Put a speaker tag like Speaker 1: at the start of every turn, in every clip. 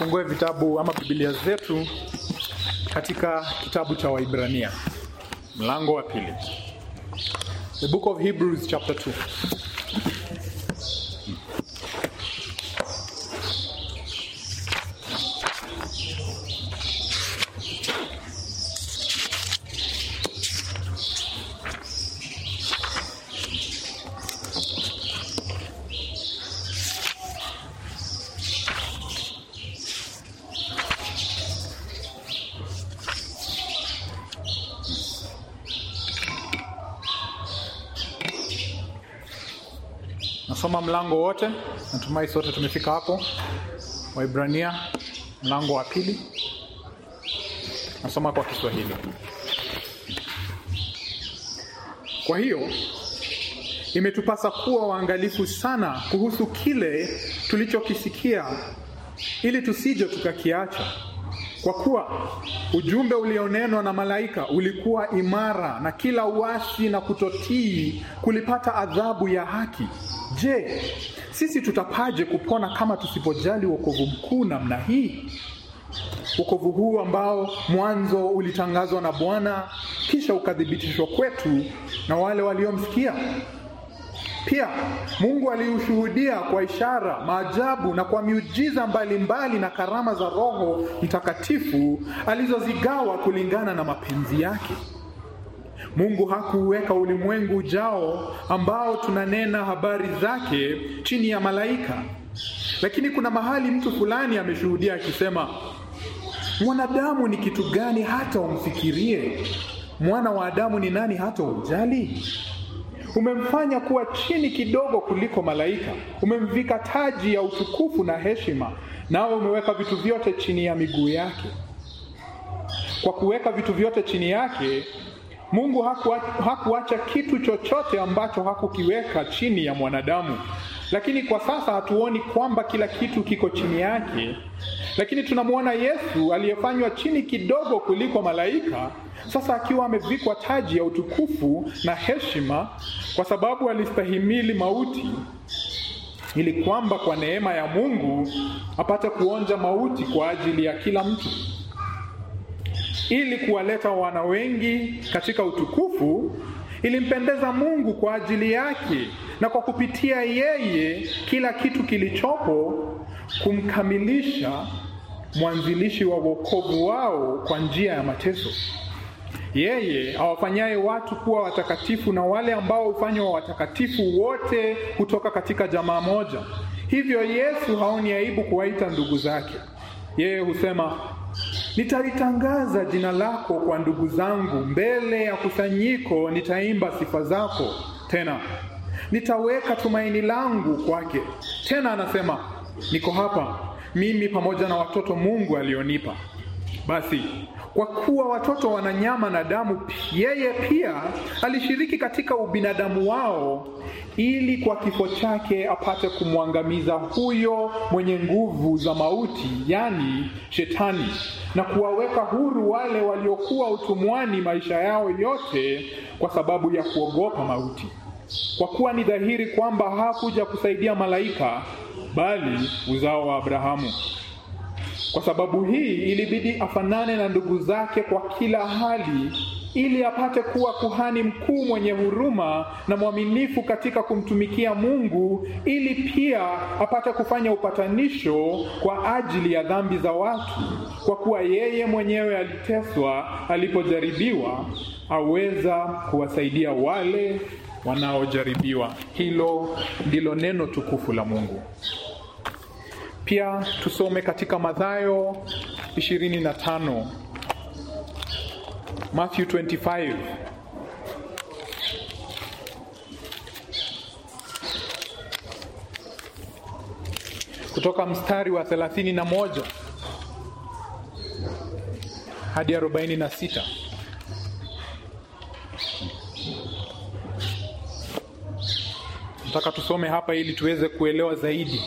Speaker 1: tufungue vitabu ama Biblia zetu katika kitabu cha Waibrania mlango wa pili. The book of Hebrews chapter 2. Nasoma mlango wote, natumai sote tumefika hapo. Waibrania mlango wa pili, nasoma kwa Kiswahili. Kwa hiyo imetupasa kuwa waangalifu sana kuhusu kile tulichokisikia, ili tusije tukakiacha. Kwa kuwa ujumbe ulionenwa na malaika ulikuwa imara, na kila uasi na kutotii kulipata adhabu ya haki. Je, sisi tutapaje kupona kama tusipojali wokovu mkuu namna hii? Wokovu huu ambao mwanzo ulitangazwa na Bwana, kisha ukathibitishwa kwetu na wale waliomsikia. Pia Mungu aliushuhudia kwa ishara, maajabu na kwa miujiza mbalimbali na karama za Roho Mtakatifu alizozigawa kulingana na mapenzi yake. Mungu hakuuweka ulimwengu ujao ambao tunanena habari zake chini ya malaika. Lakini kuna mahali mtu fulani ameshuhudia akisema, mwanadamu ni kitu gani hata umfikirie? Mwana wa Adamu ni nani hata umjali? Umemfanya kuwa chini kidogo kuliko malaika, umemvika taji ya utukufu na heshima, nawe umeweka vitu vyote chini ya miguu yake. Kwa kuweka vitu vyote chini yake, Mungu hakuacha kitu chochote ambacho hakukiweka chini ya mwanadamu. Lakini kwa sasa hatuoni kwamba kila kitu kiko chini yake, lakini tunamwona Yesu aliyefanywa chini kidogo kuliko malaika, sasa akiwa amevikwa taji ya utukufu na heshima, kwa sababu alistahimili mauti, ili kwamba kwa neema ya Mungu apate kuonja mauti kwa ajili ya kila mtu ili kuwaleta wana wengi katika utukufu. Ilimpendeza Mungu kwa ajili yake na kwa kupitia yeye kila kitu kilichopo kumkamilisha mwanzilishi wa wokovu wao kwa njia ya mateso. Yeye awafanyaye watu kuwa watakatifu na wale ambao hufanywa watakatifu wote kutoka katika jamaa moja. Hivyo Yesu haoni aibu kuwaita ndugu zake. Yeye husema Nitalitangaza jina lako kwa ndugu zangu, mbele ya kusanyiko nitaimba sifa zako. Tena nitaweka tumaini langu kwake. Tena anasema niko hapa mimi pamoja na watoto Mungu alionipa. Basi kwa kuwa watoto wana nyama na damu, yeye pia alishiriki katika ubinadamu wao, ili kwa kifo chake apate kumwangamiza huyo mwenye nguvu za mauti, yani Shetani, na kuwaweka huru wale waliokuwa utumwani maisha yao yote kwa sababu ya kuogopa mauti. Kwa kuwa ni dhahiri kwamba hakuja kusaidia malaika, bali uzao wa Abrahamu. Kwa sababu hii ilibidi afanane na ndugu zake kwa kila hali, ili apate kuwa kuhani mkuu mwenye huruma na mwaminifu katika kumtumikia Mungu, ili pia apate kufanya upatanisho kwa ajili ya dhambi za watu. Kwa kuwa yeye mwenyewe aliteswa alipojaribiwa, aweza kuwasaidia wale wanaojaribiwa. Hilo ndilo neno tukufu la Mungu. Pia tusome katika Mathayo 25, Matthew 25. Kutoka mstari wa 31 hadi 46. Nataka tusome hapa ili tuweze kuelewa zaidi.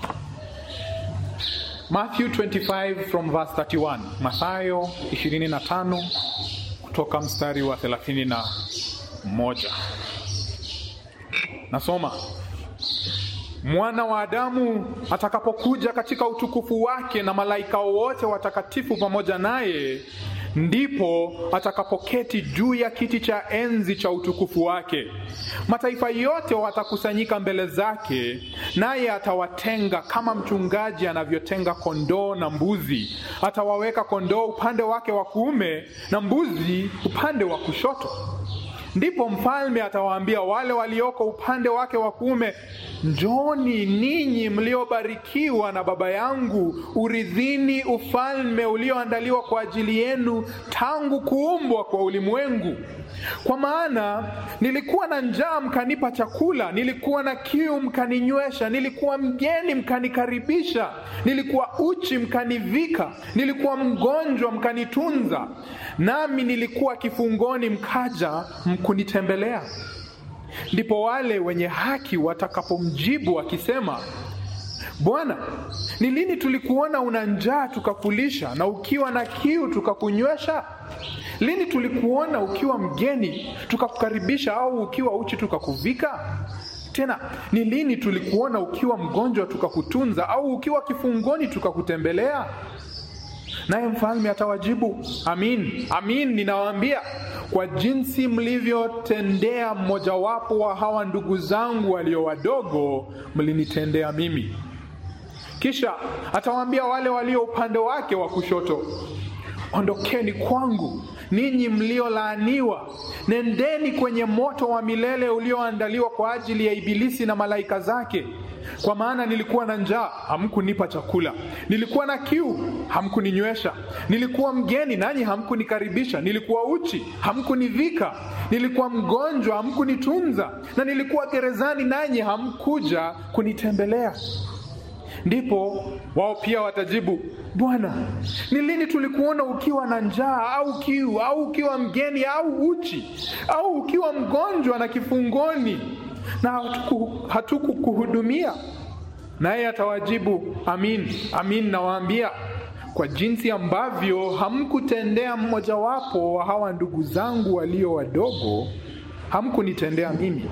Speaker 1: Matthew 25 from verse 31. Mathayo 25 kutoka mstari wa 31. Nasoma. mwana wa Adamu atakapokuja katika utukufu wake na malaika wote watakatifu pamoja naye, ndipo atakapoketi juu ya kiti cha enzi cha utukufu wake. Mataifa yote watakusanyika mbele zake, naye atawatenga kama mchungaji anavyotenga kondoo na mbuzi. Atawaweka kondoo upande wake wa kuume na mbuzi upande wa kushoto. Ndipo mfalme atawaambia wale walioko upande wake wa kuume, njoni ninyi mliobarikiwa na Baba yangu, urithini ufalme ulioandaliwa kwa ajili yenu tangu kuumbwa kwa ulimwengu. Kwa maana nilikuwa na njaa, mkanipa chakula; nilikuwa na kiu, mkaninywesha; nilikuwa mgeni, mkanikaribisha; nilikuwa uchi, mkanivika; nilikuwa mgonjwa, mkanitunza; nami nilikuwa kifungoni, mkaja kunitembelea. Ndipo wale wenye haki watakapomjibu wakisema, Bwana, ni lini tulikuona una njaa tukakulisha, na ukiwa na kiu tukakunywesha? Lini tulikuona ukiwa mgeni tukakukaribisha, au ukiwa uchi tukakuvika? Tena ni lini tulikuona ukiwa mgonjwa tukakutunza, au ukiwa kifungoni tukakutembelea? Naye mfalme atawajibu, amin amin, ninawaambia kwa jinsi mlivyotendea mmojawapo wa hawa ndugu zangu walio wadogo, mlinitendea mimi. Kisha atawaambia wale walio upande wake wa kushoto, ondokeni kwangu ninyi mliolaaniwa, nendeni kwenye moto wa milele ulioandaliwa kwa ajili ya Ibilisi na malaika zake. Kwa maana nilikuwa na njaa, hamkunipa chakula; nilikuwa na kiu, hamkuninywesha; nilikuwa mgeni, nanyi hamkunikaribisha; nilikuwa uchi, hamkunivika; nilikuwa mgonjwa, hamkunitunza; na nilikuwa gerezani, nanyi hamkuja kunitembelea. Ndipo wao pia watajibu, Bwana, ni lini tulikuona ukiwa na njaa au kiu au ukiwa mgeni au uchi au ukiwa mgonjwa na kifungoni na hatukukuhudumia? Naye atawajibu, amin amin, nawaambia kwa jinsi ambavyo hamkutendea mmojawapo wa hawa ndugu zangu walio wadogo, hamkunitendea mimi.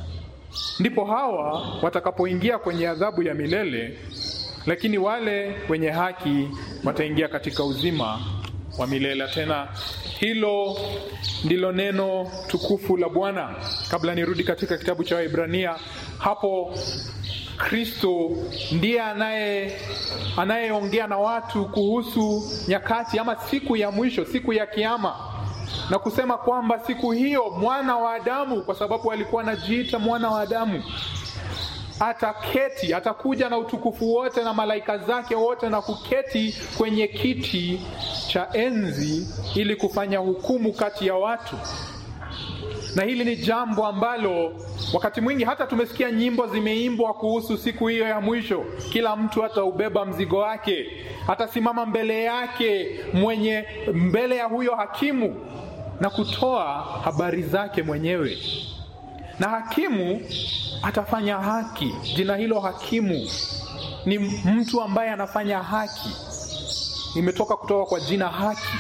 Speaker 1: Ndipo hawa watakapoingia kwenye adhabu ya milele, lakini wale wenye haki wataingia katika uzima wa milele. Tena hilo ndilo neno tukufu la Bwana. Kabla nirudi katika kitabu cha Waebrania, hapo Kristo ndiye anaye anayeongea na watu kuhusu nyakati ama siku ya mwisho, siku ya Kiama na kusema kwamba siku hiyo mwana wa Adamu, kwa sababu alikuwa anajiita mwana wa Adamu, ataketi, atakuja na utukufu wote na malaika zake wote na kuketi kwenye kiti cha enzi ili kufanya hukumu kati ya watu. Na hili ni jambo ambalo wakati mwingi hata tumesikia nyimbo zimeimbwa kuhusu siku hiyo ya mwisho. Kila mtu ataubeba mzigo wake, atasimama mbele yake mwenye mbele ya huyo hakimu na kutoa habari zake mwenyewe, na hakimu atafanya haki. Jina hilo hakimu ni mtu ambaye anafanya haki, imetoka kutoka kwa jina haki.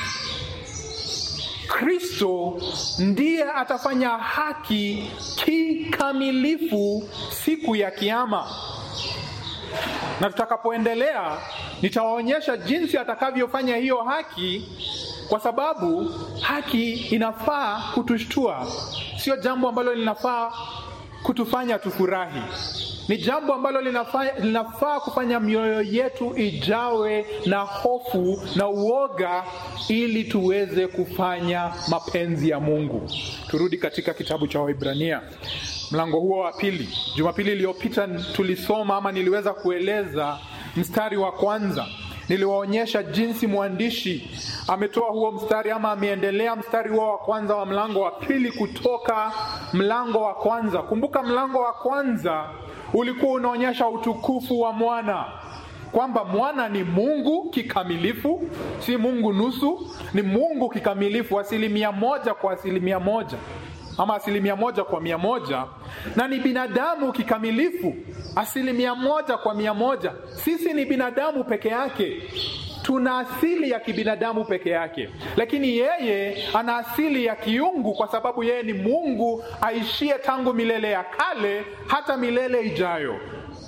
Speaker 1: Kristo ndiye atafanya haki kikamilifu siku ya Kiama, na tutakapoendelea nitawaonyesha jinsi atakavyofanya hiyo haki kwa sababu haki inafaa kutushtua, sio jambo ambalo linafaa kutufanya tufurahi. Ni jambo ambalo linafaa, linafaa kufanya mioyo yetu ijawe na hofu na uoga, ili tuweze kufanya mapenzi ya Mungu. Turudi katika kitabu cha Waebrania mlango huo wa pili. Jumapili iliyopita tulisoma ama niliweza kueleza mstari wa kwanza niliwaonyesha jinsi mwandishi ametoa huo mstari ama ameendelea mstari huo wa kwanza wa mlango wa pili kutoka mlango wa kwanza. Kumbuka, mlango wa kwanza ulikuwa unaonyesha utukufu wa mwana, kwamba mwana ni Mungu kikamilifu, si Mungu nusu, ni Mungu kikamilifu, asilimia moja kwa asilimia moja ama asilimia moja kwa mia moja na ni binadamu kikamilifu asilimia moja kwa mia moja. Sisi ni binadamu peke yake, tuna asili ya kibinadamu peke yake, lakini yeye ana asili ya kiungu, kwa sababu yeye ni Mungu aishie tangu milele ya kale hata milele ijayo.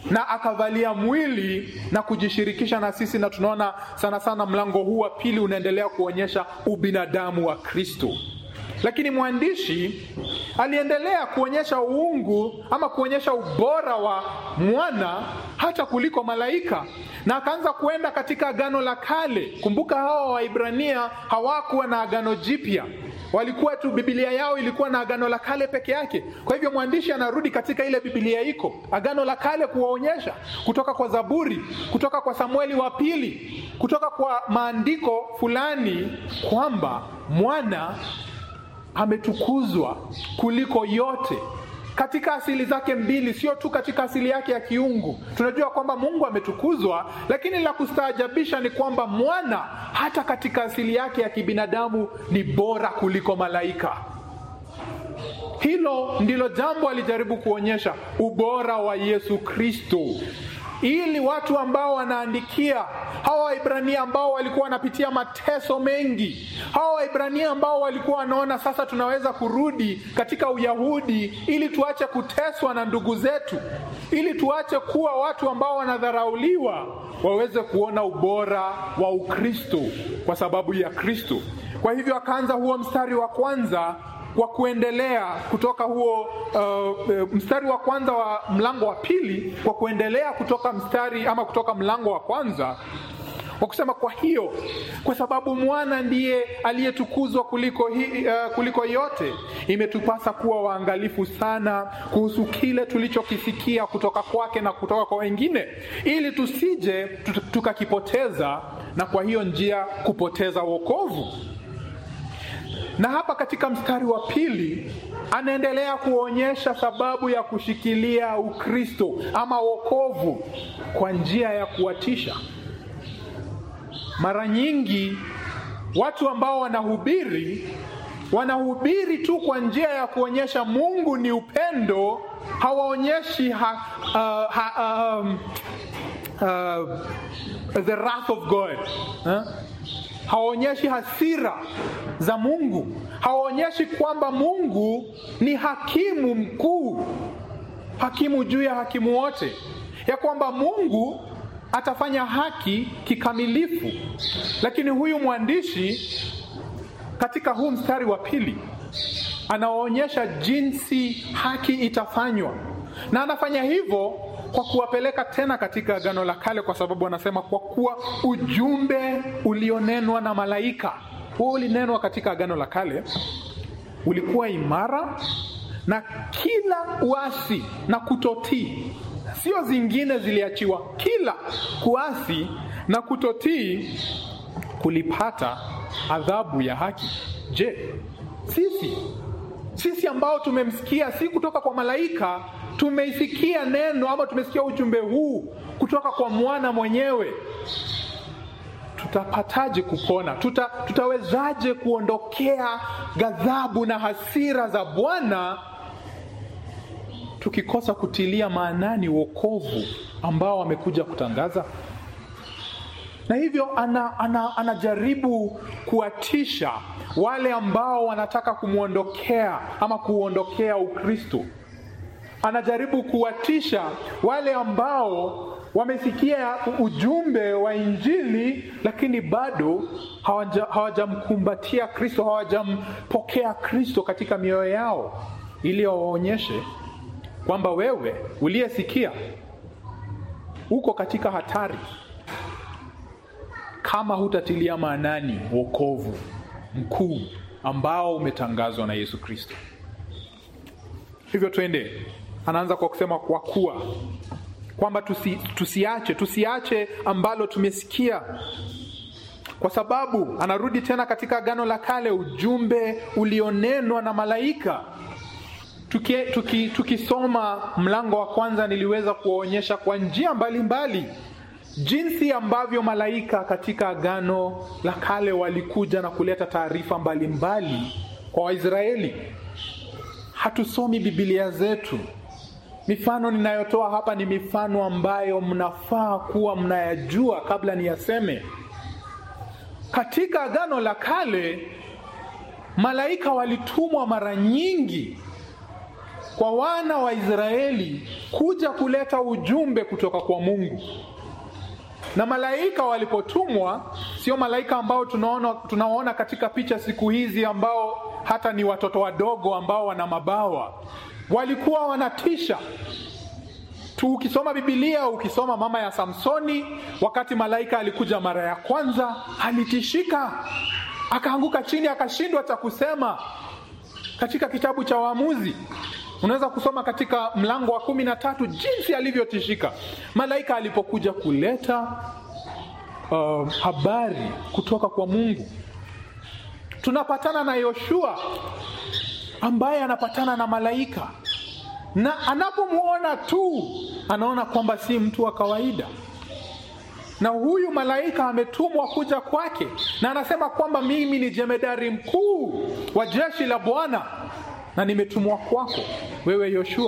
Speaker 1: na akavalia mwili na kujishirikisha na sisi, na tunaona sana sana mlango huu wa pili unaendelea kuonyesha ubinadamu wa Kristo. Lakini mwandishi aliendelea kuonyesha uungu ama kuonyesha ubora wa mwana hata kuliko malaika, na akaanza kuenda katika agano la kale. Kumbuka hawa Waibrania hawakuwa na agano jipya, walikuwa tu, Biblia yao ilikuwa na agano la kale peke yake. Kwa hivyo mwandishi anarudi katika ile Biblia iko agano la kale kuwaonyesha kutoka kwa Zaburi, kutoka kwa Samueli wa pili, kutoka kwa maandiko fulani kwamba mwana ametukuzwa kuliko yote katika asili zake mbili, sio tu katika asili yake ya kiungu. Tunajua kwamba Mungu ametukuzwa, lakini la kustaajabisha ni kwamba mwana hata katika asili yake ya kibinadamu ni bora kuliko malaika. Hilo ndilo jambo alijaribu kuonyesha, ubora wa Yesu Kristo, ili watu ambao wanaandikia hawa Waibrania ambao walikuwa wanapitia mateso mengi, hawa Waibrania ambao walikuwa wanaona sasa tunaweza kurudi katika Uyahudi ili tuache kuteswa na ndugu zetu, ili tuache kuwa watu ambao wanadharauliwa, waweze kuona ubora wa Ukristo kwa sababu ya Kristo. Kwa hivyo akaanza huo mstari wa kwanza kwa kuendelea kutoka huo uh, mstari wa kwanza wa mlango wa pili, kwa kuendelea kutoka mstari ama kutoka mlango wa kwanza kwa kusema, kwa hiyo kwa sababu mwana ndiye aliyetukuzwa kuliko, hi, uh, kuliko yote, imetupasa kuwa waangalifu sana kuhusu kile tulichokisikia kutoka kwake na kutoka kwa wengine, ili tusije tukakipoteza na kwa hiyo njia kupoteza wokovu na hapa katika mstari wa pili anaendelea kuonyesha sababu ya kushikilia Ukristo ama wokovu kwa njia ya kuwatisha. Mara nyingi watu ambao wanahubiri wanahubiri tu kwa njia ya kuonyesha Mungu ni upendo, hawaonyeshi ha, uh, ha, um, uh, the wrath of God huh? hawaonyeshi hasira za Mungu, hawaonyeshi kwamba Mungu ni hakimu mkuu, hakimu juu ya hakimu wote, ya kwamba Mungu atafanya haki kikamilifu. Lakini huyu mwandishi katika huu mstari wa pili anaonyesha jinsi haki itafanywa, na anafanya hivyo kwa kuwapeleka tena katika Agano la Kale, kwa sababu anasema kwa kuwa ujumbe ulionenwa na malaika, huo ulinenwa katika Agano la Kale, ulikuwa imara na kila uasi na kutotii, sio zingine ziliachiwa, kila kuasi na kutotii kulipata adhabu ya haki. Je, sisi sisi ambao tumemsikia si kutoka kwa malaika tumeisikia neno ama tumesikia ujumbe huu kutoka kwa mwana mwenyewe, tutapataje kupona? Tuta, tutawezaje kuondokea ghadhabu na hasira za Bwana tukikosa kutilia maanani wokovu ambao amekuja kutangaza? Na hivyo ana, ana, anajaribu kuwatisha wale ambao wanataka kumwondokea ama kuondokea Ukristo anajaribu kuwatisha wale ambao wamesikia ujumbe wa Injili lakini bado hawajamkumbatia hawaja Kristo, hawajampokea Kristo katika mioyo yao, ili wawaonyeshe kwamba wewe uliyesikia uko katika hatari kama hutatilia maanani wokovu mkuu ambao umetangazwa na Yesu Kristo. Hivyo twende anaanza kwa kusema kwa kuwa kwamba tusi, tusiache tusiache ambalo tumesikia, kwa sababu anarudi tena katika Agano la Kale, ujumbe ulionenwa na malaika. Tukisoma tuki, tuki mlango wa kwanza, niliweza kuwaonyesha kwa njia mbalimbali jinsi ambavyo malaika katika Agano la Kale walikuja na kuleta taarifa mbalimbali kwa Waisraeli. Hatusomi Biblia zetu. Mifano ninayotoa hapa ni mifano ambayo mnafaa kuwa mnayajua kabla niyaseme. Katika Agano la Kale malaika walitumwa mara nyingi kwa wana wa Israeli kuja kuleta ujumbe kutoka kwa Mungu. Na malaika walipotumwa, sio malaika ambao tunaona tunaona katika picha siku hizi, ambao hata ni watoto wadogo ambao wana mabawa. Walikuwa wanatisha tu. Ukisoma Biblia, ukisoma mama ya Samsoni, wakati malaika alikuja mara ya kwanza, alitishika, akaanguka chini, akashindwa cha kusema. Katika kitabu cha Waamuzi unaweza kusoma katika mlango wa kumi na tatu jinsi alivyotishika malaika alipokuja kuleta uh, habari kutoka kwa Mungu. Tunapatana na Yoshua ambaye anapatana na malaika, na anapomwona tu anaona kwamba si mtu wa kawaida, na huyu malaika ametumwa kuja kwake, na anasema kwamba mimi ni jemedari mkuu wa jeshi la Bwana na nimetumwa kwako wewe Yoshua.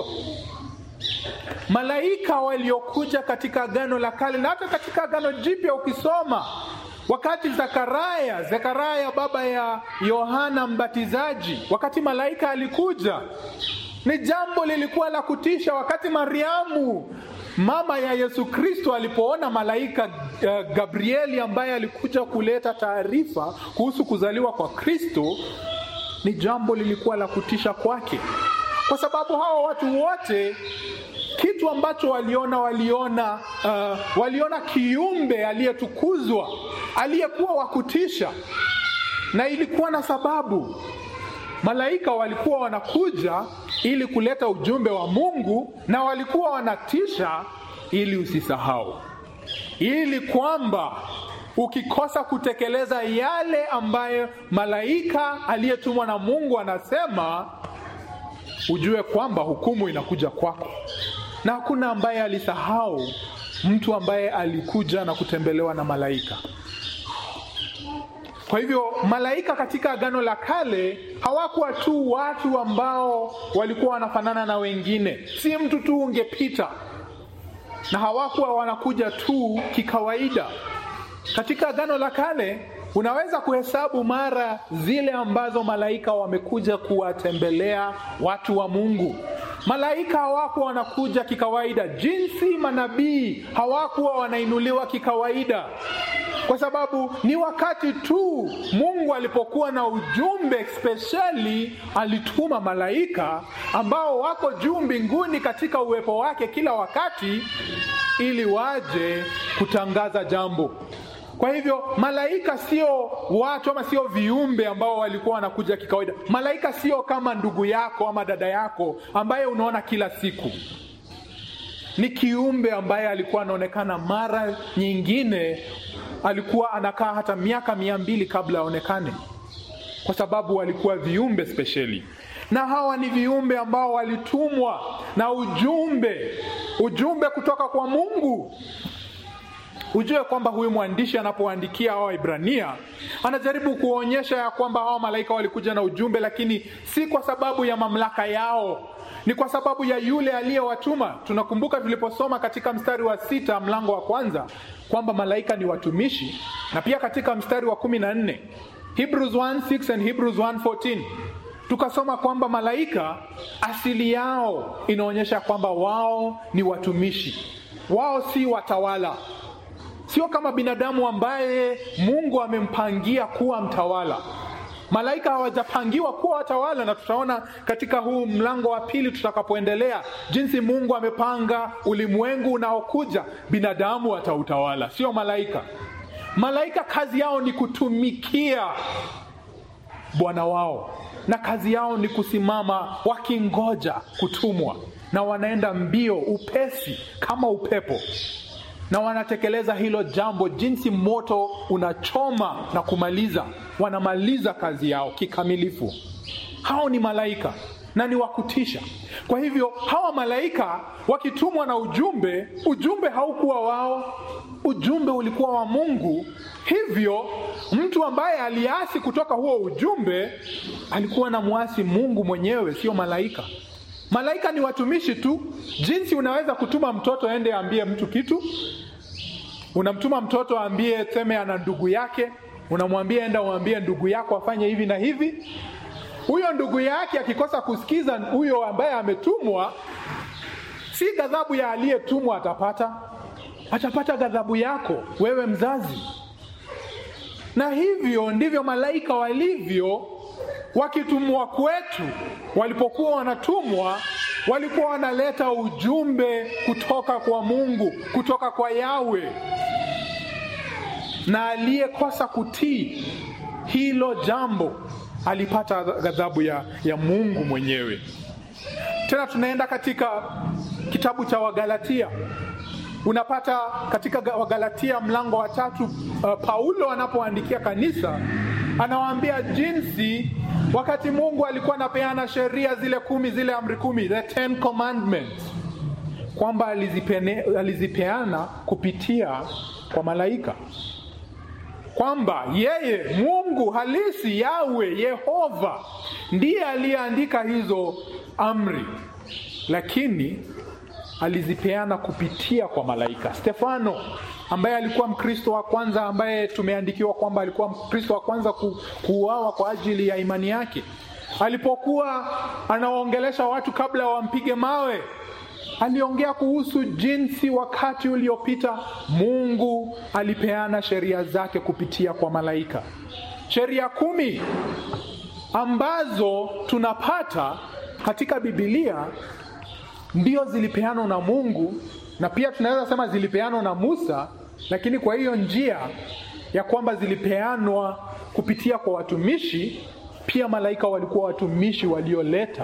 Speaker 1: Malaika waliokuja katika Agano la Kale na hata katika Agano Jipya ukisoma, wakati Zakaria, Zakaria baba ya Yohana Mbatizaji, wakati malaika alikuja, ni jambo lilikuwa la kutisha. Wakati Mariamu mama ya Yesu Kristo alipoona malaika uh, Gabrieli ambaye alikuja kuleta taarifa kuhusu kuzaliwa kwa Kristo, ni jambo lilikuwa la kutisha kwake, kwa sababu hawa watu wote kitu ambacho waliona waliona uh, waliona kiumbe aliyetukuzwa aliyekuwa wa kutisha, na ilikuwa na sababu. Malaika walikuwa wanakuja ili kuleta ujumbe wa Mungu, na walikuwa wanatisha ili usisahau, ili kwamba ukikosa kutekeleza yale ambayo malaika aliyetumwa na Mungu anasema, ujue kwamba hukumu inakuja kwako. Na hakuna ambaye alisahau mtu ambaye alikuja na kutembelewa na malaika. Kwa hivyo malaika katika Agano la Kale hawakuwa tu watu ambao walikuwa wanafanana na wengine, si mtu tu ungepita, na hawakuwa wanakuja tu kikawaida. Katika Agano la Kale unaweza kuhesabu mara zile ambazo malaika wamekuja kuwatembelea watu wa Mungu. Malaika hawakuwa wanakuja kikawaida, jinsi manabii hawakuwa wanainuliwa kikawaida, kwa sababu ni wakati tu Mungu alipokuwa na ujumbe spesheli, alituma malaika ambao wako juu mbinguni katika uwepo wake kila wakati, ili waje kutangaza jambo. Kwa hivyo malaika sio watu ama sio viumbe ambao walikuwa wanakuja kikawaida. Malaika sio kama ndugu yako ama dada yako ambaye unaona kila siku. Ni kiumbe ambaye alikuwa anaonekana mara nyingine, alikuwa anakaa hata miaka mia mbili kabla aonekane, kwa sababu walikuwa viumbe spesheli, na hawa ni viumbe ambao walitumwa na ujumbe, ujumbe kutoka kwa Mungu. Ujue kwamba huyu mwandishi anapoandikia hawa Ibrania anajaribu kuonyesha ya kwamba hawa malaika walikuja na ujumbe, lakini si kwa sababu ya mamlaka yao, ni kwa sababu ya yule aliyewatuma. Tunakumbuka tuliposoma katika mstari wa sita mlango wa kwanza kwamba malaika ni watumishi, na pia katika mstari wa kumi na nne Hebrews 1:6 and Hebrews 1:14 tukasoma kwamba malaika asili yao inaonyesha kwamba wao ni watumishi, wao si watawala sio kama binadamu ambaye Mungu amempangia kuwa mtawala. Malaika hawajapangiwa kuwa watawala, na tutaona katika huu mlango wa pili tutakapoendelea jinsi Mungu amepanga ulimwengu unaokuja, binadamu atautawala, sio malaika. Malaika kazi yao ni kutumikia bwana wao, na kazi yao ni kusimama wakingoja kutumwa, na wanaenda mbio upesi kama upepo na wanatekeleza hilo jambo jinsi moto unachoma na kumaliza. Wanamaliza kazi yao kikamilifu. Hao ni malaika na ni wakutisha. Kwa hivyo hawa malaika wakitumwa na ujumbe, ujumbe haukuwa wao, ujumbe ulikuwa wa Mungu. Hivyo mtu ambaye aliasi kutoka huo ujumbe alikuwa na mwasi Mungu mwenyewe, sio malaika. Malaika ni watumishi tu. Jinsi unaweza kutuma mtoto aende aambie mtu kitu, unamtuma mtoto aambie, seme ana ndugu yake, unamwambia enda uambie ndugu yako afanye hivi na hivi. huyo ndugu yake akikosa kusikiza huyo ambaye ametumwa, si ghadhabu ya aliyetumwa atapata, atapata ghadhabu yako wewe mzazi. Na hivyo ndivyo malaika walivyo wakitumwa kwetu. Walipokuwa wanatumwa, walikuwa wanaleta ujumbe kutoka kwa Mungu, kutoka kwa Yawe, na aliyekosa kutii hilo jambo alipata ghadhabu ya, ya Mungu mwenyewe. Tena tunaenda katika kitabu cha Wagalatia unapata katika Wagalatia mlango wa tatu, uh, Paulo anapoandikia kanisa anawaambia jinsi wakati Mungu alikuwa anapeana sheria zile kumi, zile amri kumi, the ten commandments, kwamba alizipene, alizipeana kupitia kwa malaika, kwamba yeye Mungu halisi Yawe Yehova ndiye aliyeandika hizo amri, lakini alizipeana kupitia kwa malaika. Stefano ambaye alikuwa Mkristo wa kwanza ambaye tumeandikiwa kwamba alikuwa Mkristo wa kwanza ku, kuuawa kwa ajili ya imani yake, alipokuwa anawaongelesha watu kabla wampige mawe, aliongea kuhusu jinsi wakati uliopita Mungu alipeana sheria zake kupitia kwa malaika, sheria kumi ambazo tunapata katika Biblia ndio zilipeanwa na Mungu na pia tunaweza sema zilipeanwa na Musa, lakini kwa hiyo njia ya kwamba zilipeanwa kupitia kwa watumishi, pia malaika walikuwa watumishi walioleta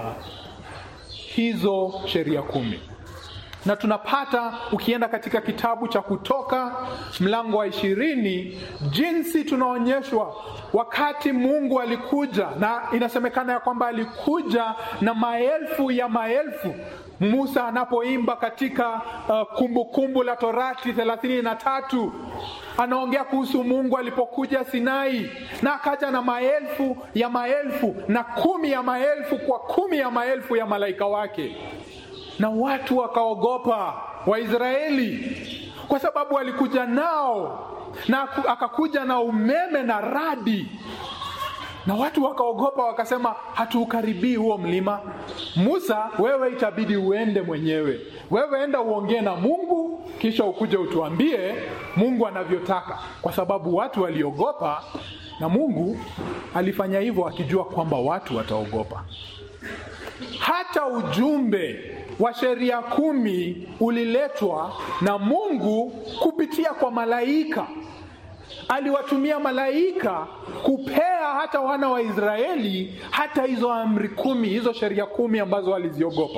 Speaker 1: hizo sheria kumi. Na tunapata ukienda katika kitabu cha Kutoka mlango wa ishirini jinsi tunaonyeshwa wakati Mungu alikuja, na inasemekana ya kwamba alikuja na maelfu ya maelfu Musa anapoimba katika Kumbukumbu uh, kumbu la Torati thelathini na tatu anaongea kuhusu Mungu alipokuja Sinai na akaja na maelfu ya maelfu na kumi ya maelfu kwa kumi ya maelfu ya malaika wake, na watu wakaogopa Waisraeli kwa sababu alikuja nao na akakuja na umeme na radi na watu wakaogopa, wakasema hatuukaribii huo mlima. Musa, wewe itabidi uende mwenyewe, wewe enda uongee na Mungu, kisha ukuje utuambie Mungu anavyotaka, kwa sababu watu waliogopa, na Mungu alifanya hivyo akijua kwamba watu wataogopa. Hata ujumbe wa sheria kumi uliletwa na Mungu kupitia kwa malaika aliwatumia malaika kupea hata wana wa Israeli hata hizo amri kumi, hizo sheria kumi ambazo waliziogopa.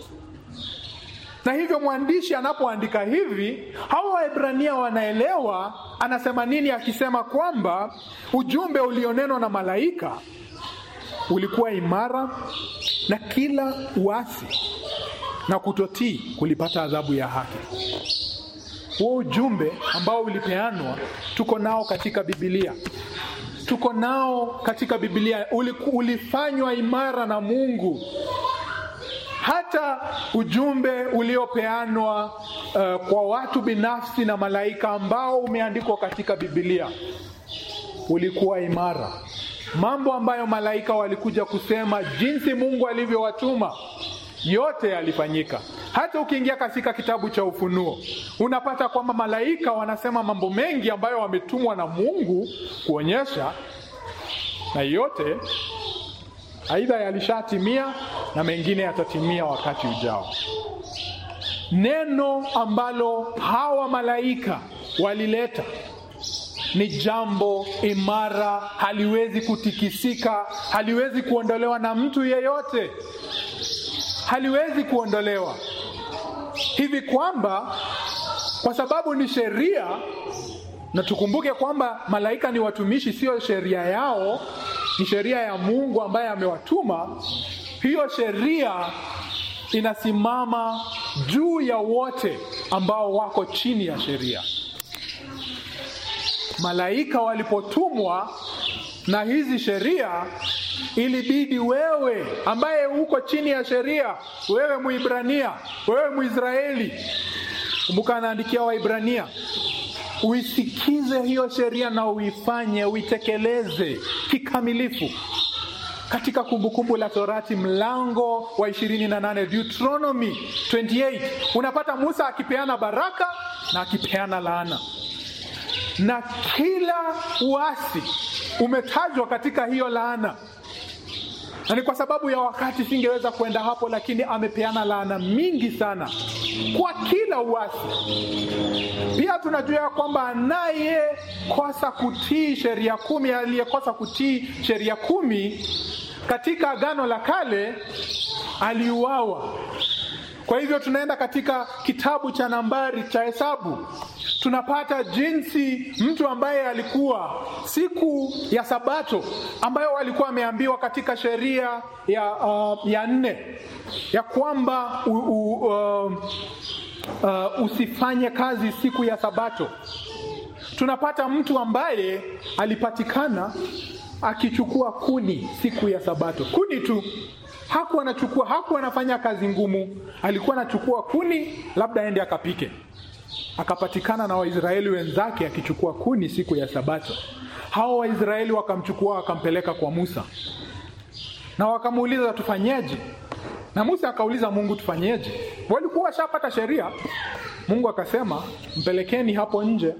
Speaker 1: Na hivyo mwandishi anapoandika hivi, hawa Waebrania wanaelewa anasema nini, akisema kwamba ujumbe ulionenwa na malaika ulikuwa imara na kila uasi na kutotii kulipata adhabu ya haki. Huo ujumbe ambao ulipeanwa tuko nao katika Biblia, tuko nao katika Biblia, ulifanywa imara na Mungu. Hata ujumbe uliopeanwa uh, kwa watu binafsi na malaika ambao umeandikwa katika Biblia ulikuwa imara. Mambo ambayo malaika walikuja kusema, jinsi Mungu alivyowatuma yote yalifanyika. Hata ukiingia katika kitabu cha Ufunuo unapata kwamba malaika wanasema mambo mengi ambayo wametumwa na Mungu kuonyesha, na yote aidha yalishatimia na mengine yatatimia wakati ujao. Neno ambalo hawa malaika walileta ni jambo imara, haliwezi kutikisika, haliwezi kuondolewa na mtu yeyote haliwezi kuondolewa hivi kwamba kwa sababu ni sheria, na tukumbuke kwamba malaika ni watumishi, sio sheria yao, ni sheria ya Mungu ambaye amewatuma. Hiyo sheria inasimama juu ya wote ambao wako chini ya sheria. Malaika walipotumwa na hizi sheria ilibidi wewe ambaye uko chini ya sheria, wewe Muibrania, wewe Mwisraeli, kumbuka anaandikia Waibrania, uisikize hiyo sheria na uifanye, uitekeleze kikamilifu. katika Kumbukumbu la Torati mlango wa 28 Deuteronomy 28 unapata Musa akipeana baraka na akipeana laana, na kila uasi umetajwa katika hiyo laana na ni kwa sababu ya wakati singeweza kwenda hapo, lakini amepeana laana mingi sana kwa kila uasi. Pia tunajua ya kwamba anayekosa kutii sheria kumi, aliyekosa kutii sheria kumi katika Agano la Kale aliuawa. Kwa hivyo tunaenda katika kitabu cha Nambari cha Hesabu tunapata jinsi mtu ambaye alikuwa siku ya Sabato ambayo walikuwa wameambiwa katika sheria ya, uh, ya nne ya kwamba u, u, uh, uh, usifanye kazi siku ya Sabato. Tunapata mtu ambaye alipatikana akichukua kuni siku ya Sabato, kuni tu hakuwa anachukua, hakuwa anafanya kazi ngumu, alikuwa anachukua kuni, labda aende akapike akapatikana na Waisraeli wenzake akichukua kuni siku ya Sabato. Hao Waisraeli wakamchukua wakampeleka kwa Musa na wakamuuliza tufanyeje? Na Musa akauliza Mungu tufanyeje? Walikuwa washapata sheria. Mungu akasema mpelekeni hapo nje,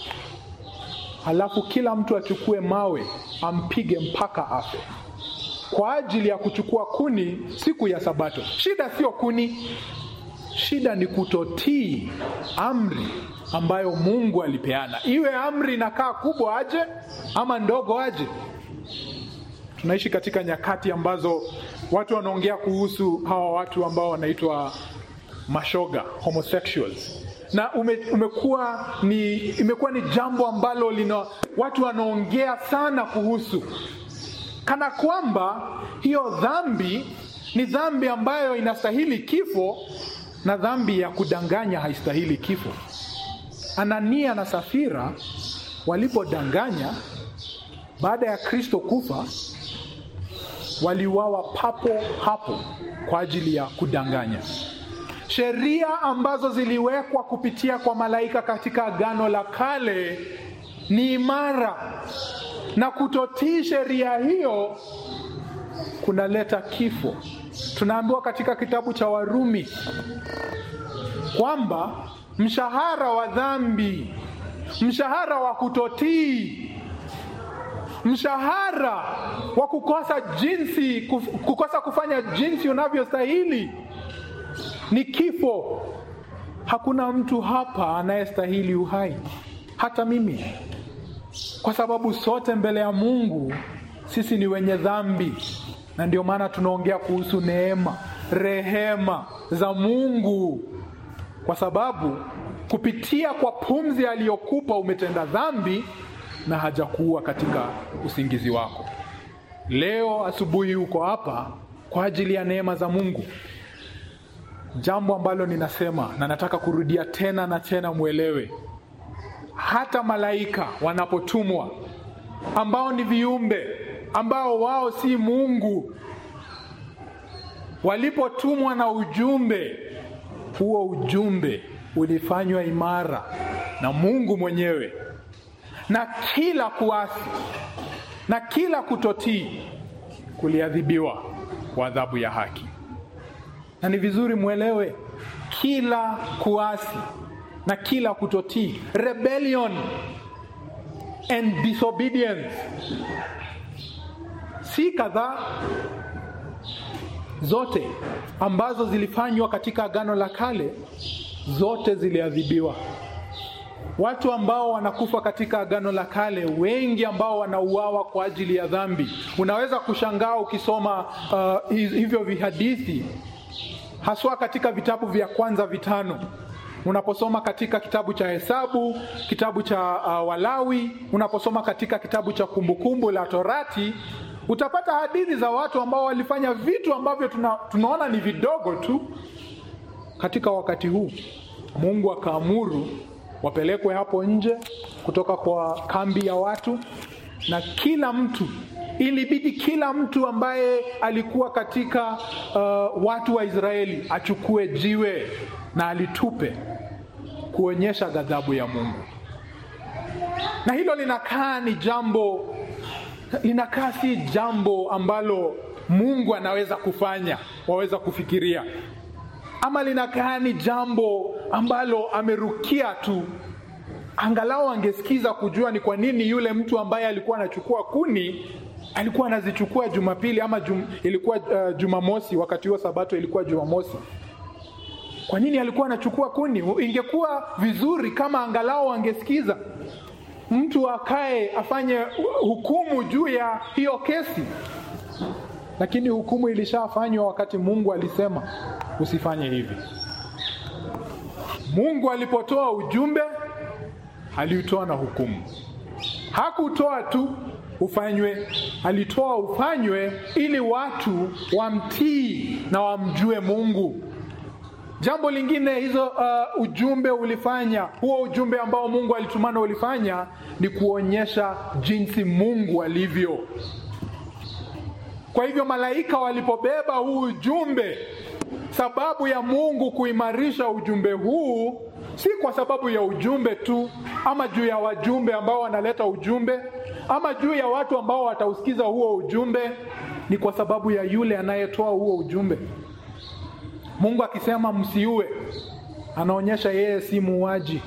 Speaker 1: halafu kila mtu achukue mawe ampige mpaka afe, kwa ajili ya kuchukua kuni siku ya Sabato. Shida sio kuni, Shida ni kutotii amri ambayo Mungu alipeana, iwe amri inakaa kubwa aje ama ndogo aje. Tunaishi katika nyakati ambazo watu wanaongea kuhusu hawa watu ambao wanaitwa mashoga, homosexuals, na ume, umekuwa ni imekuwa ni jambo ambalo lina watu wanaongea sana kuhusu, kana kwamba hiyo dhambi ni dhambi ambayo inastahili kifo na dhambi ya kudanganya haistahili kifo. Anania na Safira walipodanganya baada ya Kristo kufa, waliuawa papo hapo kwa ajili ya kudanganya. Sheria ambazo ziliwekwa kupitia kwa malaika katika Agano la Kale ni imara, na kutotii sheria hiyo kunaleta kifo. Tunaambiwa katika kitabu cha Warumi kwamba mshahara wa dhambi, mshahara wa kutotii, mshahara wa kukosa jinsi, kukosa kufanya jinsi unavyostahili ni kifo. Hakuna mtu hapa anayestahili uhai, hata mimi, kwa sababu sote mbele ya Mungu sisi ni wenye dhambi na ndio maana tunaongea kuhusu neema, rehema za Mungu, kwa sababu kupitia kwa pumzi aliyokupa umetenda dhambi na hajakuua katika usingizi wako. Leo asubuhi uko hapa kwa ajili ya neema za Mungu. Jambo ambalo ninasema na nataka kurudia tena na tena, mwelewe, hata malaika wanapotumwa ambao ni viumbe ambao wao si Mungu, walipotumwa na ujumbe huo, ujumbe ulifanywa imara na Mungu mwenyewe, na kila kuasi na kila kutotii kuliadhibiwa kwa adhabu ya haki. Na ni vizuri mwelewe, kila kuasi na kila kutotii, rebellion and disobedience si kadhaa zote ambazo zilifanywa katika Agano la Kale, zote ziliadhibiwa. Watu ambao wanakufa katika Agano la Kale, wengi ambao wanauawa kwa ajili ya dhambi. Unaweza kushangaa ukisoma uh, hivyo vihadithi, haswa katika vitabu vya kwanza vitano unaposoma katika kitabu cha Hesabu, kitabu cha uh, Walawi, unaposoma katika kitabu cha Kumbukumbu la Torati, utapata hadithi za watu ambao walifanya vitu ambavyo tuna, tunaona ni vidogo tu. Katika wakati huu Mungu akaamuru wapelekwe hapo nje kutoka kwa kambi ya watu, na kila mtu ilibidi kila mtu ambaye alikuwa katika uh, watu wa Israeli achukue jiwe na alitupe kuonyesha ghadhabu ya Mungu. Na hilo linakaa ni jambo linakaa si jambo ambalo Mungu anaweza kufanya, waweza kufikiria, ama linakaa ni jambo ambalo amerukia tu. Angalau angesikiza kujua ni kwa nini yule mtu ambaye alikuwa anachukua kuni alikuwa anazichukua Jumapili ama jum, ilikuwa uh, Jumamosi. Wakati huo Sabato ilikuwa Jumamosi. Kwa nini alikuwa anachukua kuni? Ingekuwa vizuri kama angalau angesikiza mtu akae afanye hukumu juu ya hiyo kesi, lakini hukumu ilishafanywa wakati Mungu alisema usifanye hivi. Mungu alipotoa ujumbe aliutoa na hukumu. Hakutoa tu ufanywe, alitoa ufanywe ili watu wamtii na wamjue Mungu. Jambo lingine hizo uh, ujumbe ulifanya, huo ujumbe ambao Mungu alitumana ulifanya ni kuonyesha jinsi Mungu alivyo. Kwa hivyo malaika walipobeba huu ujumbe, sababu ya Mungu kuimarisha ujumbe huu si kwa sababu ya ujumbe tu, ama juu ya wajumbe ambao wanaleta ujumbe, ama juu ya watu ambao watausikiza huo ujumbe, ni kwa sababu ya yule anayetoa huo ujumbe. Mungu akisema msiue, anaonyesha yeye si muuaji.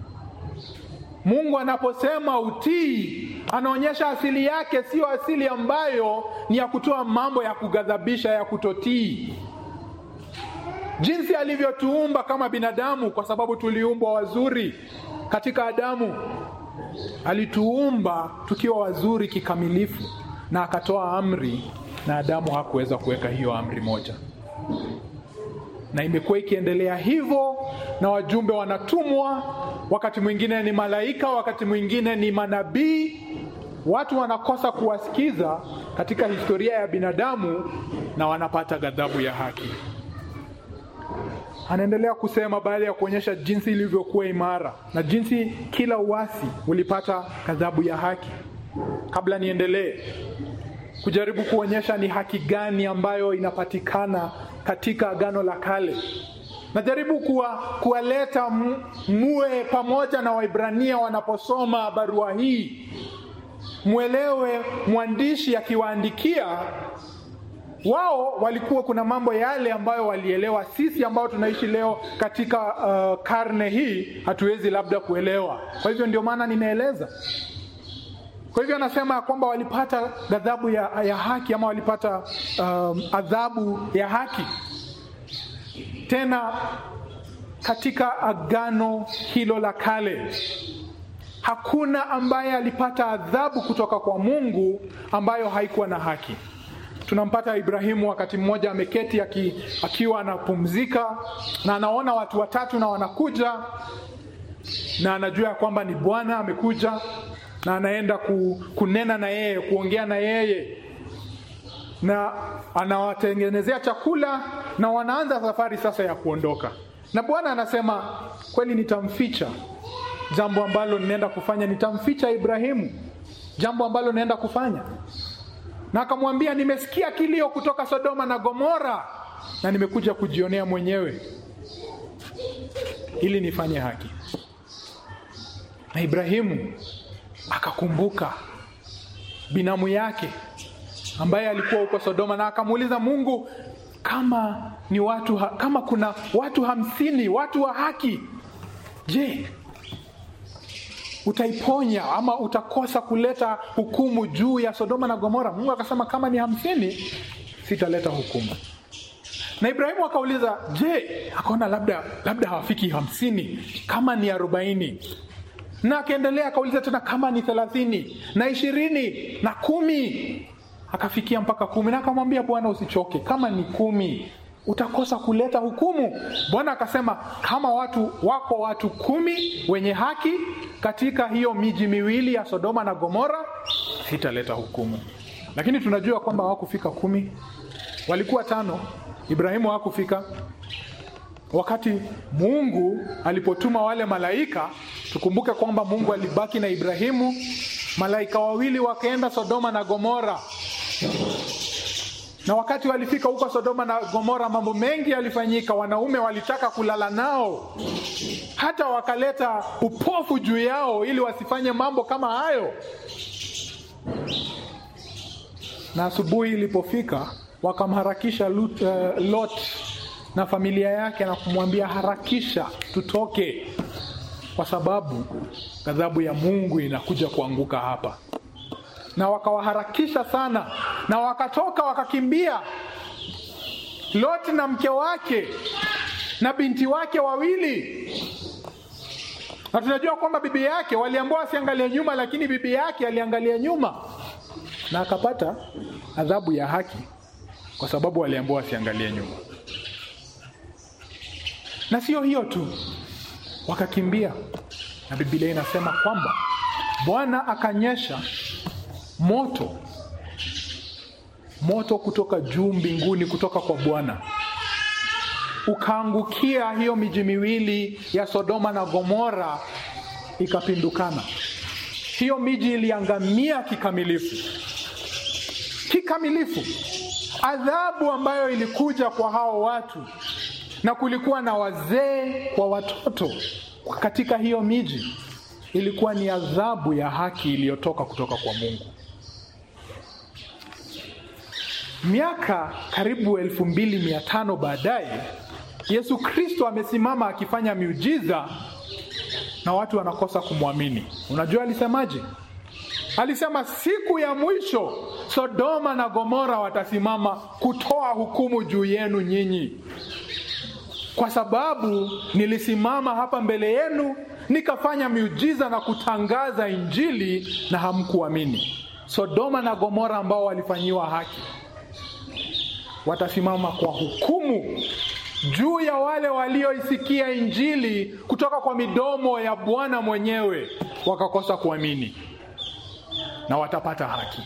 Speaker 1: Mungu anaposema utii, anaonyesha asili yake siyo asili ambayo ni ya kutoa mambo ya kughadhabisha, ya kutotii. Jinsi alivyotuumba kama binadamu, kwa sababu tuliumbwa wazuri katika Adamu, alituumba tukiwa wazuri kikamilifu, na akatoa amri, na Adamu hakuweza kuweka hiyo amri moja na imekuwa ikiendelea hivyo, na wajumbe wanatumwa, wakati mwingine ni malaika, wakati mwingine ni manabii. Watu wanakosa kuwasikiza katika historia ya binadamu, na wanapata ghadhabu ya haki. Anaendelea kusema baada ya kuonyesha jinsi ilivyokuwa imara na jinsi kila uasi ulipata ghadhabu ya haki. Kabla niendelee kujaribu kuonyesha ni haki gani ambayo inapatikana katika Agano la Kale. Najaribu kuwa, kuwaleta muwe pamoja na Waibrania wanaposoma barua hii, mwelewe mwandishi akiwaandikia wao walikuwa kuna mambo yale ambayo walielewa. Sisi ambao tunaishi leo katika uh, karne hii hatuwezi labda kuelewa. Kwa hivyo ndio maana nimeeleza. Kwa hivyo anasema ya kwamba walipata ghadhabu ya, ya haki ama walipata um, adhabu ya haki. Tena katika agano hilo la kale hakuna ambaye alipata adhabu kutoka kwa Mungu ambayo haikuwa na haki. Tunampata Ibrahimu wakati mmoja ameketi aki, akiwa anapumzika na anaona watu watatu na wanakuja na anajua ya kwamba ni Bwana amekuja na anaenda ku, kunena na yeye kuongea na yeye na anawatengenezea chakula na wanaanza safari sasa ya kuondoka, na Bwana anasema kweli, nitamficha jambo ambalo ninaenda kufanya, nitamficha Ibrahimu jambo ambalo naenda kufanya. Na akamwambia nimesikia kilio kutoka Sodoma na Gomora na nimekuja kujionea mwenyewe ili nifanye haki. Na Ibrahimu akakumbuka binamu yake ambaye alikuwa huko Sodoma, na akamuuliza Mungu, kama ni watu ha, kama kuna watu hamsini watu wa haki, je, utaiponya ama utakosa kuleta hukumu juu ya Sodoma na Gomora? Mungu akasema kama ni hamsini sitaleta hukumu. Na Ibrahimu akauliza je, akaona labda labda hawafiki hamsini, kama ni arobaini na akaendelea akauliza tena kama ni thelathini na ishirini na kumi akafikia mpaka kumi na akamwambia Bwana usichoke, kama ni kumi utakosa kuleta hukumu. Bwana akasema kama watu wako watu kumi wenye haki katika hiyo miji miwili ya Sodoma na Gomora, sitaleta hukumu. Lakini tunajua kwamba hawakufika kumi, walikuwa tano. Ibrahimu hakufika wakati Mungu alipotuma wale malaika. Tukumbuke kwamba Mungu alibaki na Ibrahimu, malaika wawili wakaenda Sodoma na Gomora na wakati walifika huko Sodoma na Gomora, mambo mengi yalifanyika. Wanaume walitaka kulala nao, hata wakaleta upofu juu yao ili wasifanye mambo kama hayo. na asubuhi ilipofika wakamharakisha Lut, uh, Lot na familia yake na kumwambia harakisha, tutoke, kwa sababu ghadhabu ya Mungu inakuja kuanguka hapa. Na wakawaharakisha sana, na wakatoka wakakimbia, Lot na mke wake na binti wake wawili na tunajua kwamba bibi yake waliambiwa asiangalie nyuma, lakini bibi yake aliangalia nyuma na akapata adhabu ya haki, kwa sababu waliambiwa asiangalie nyuma. Na sio hiyo tu, wakakimbia, na Biblia inasema kwamba Bwana akanyesha moto, moto kutoka juu mbinguni, kutoka kwa Bwana ukaangukia hiyo miji miwili ya Sodoma na Gomora, ikapindukana. Hiyo miji iliangamia kikamilifu, kikamilifu. Adhabu ambayo ilikuja kwa hao watu, na kulikuwa na wazee kwa watoto katika hiyo miji, ilikuwa ni adhabu ya haki iliyotoka kutoka kwa Mungu. Miaka karibu elfu mbili mia tano baadaye Yesu Kristo amesimama akifanya miujiza na watu wanakosa kumwamini. Unajua alisemaje? Alisema siku ya mwisho Sodoma na Gomora watasimama kutoa hukumu juu yenu nyinyi, kwa sababu nilisimama hapa mbele yenu nikafanya miujiza na kutangaza Injili na hamkuamini. Sodoma na Gomora ambao walifanyiwa haki watasimama kwa hukumu juu ya wale walioisikia Injili kutoka kwa midomo ya Bwana mwenyewe wakakosa kuamini, na watapata haki.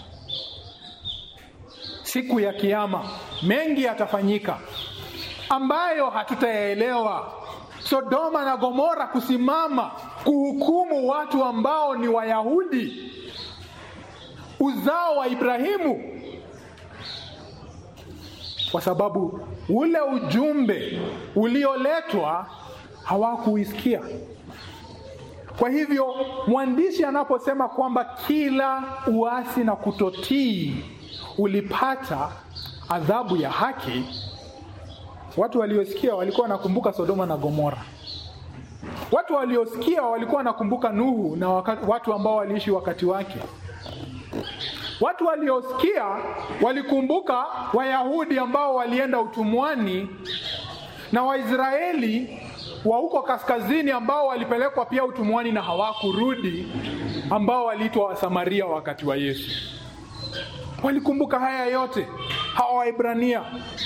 Speaker 1: Siku ya Kiyama mengi yatafanyika ambayo hatutayaelewa. Sodoma na Gomora kusimama kuhukumu watu ambao ni Wayahudi, uzao wa Ibrahimu, kwa sababu ule ujumbe ulioletwa hawakuisikia. Kwa hivyo mwandishi anaposema kwamba kila uasi na kutotii ulipata adhabu ya haki, watu waliosikia walikuwa wanakumbuka Sodoma na Gomora. Watu waliosikia walikuwa wanakumbuka Nuhu na watu ambao waliishi wakati wake. Watu waliosikia walikumbuka Wayahudi ambao walienda utumwani na Waisraeli wa huko kaskazini ambao walipelekwa pia utumwani na hawakurudi, ambao waliitwa Wasamaria wakati wa Yesu. Walikumbuka haya yote, hawa Waibrania.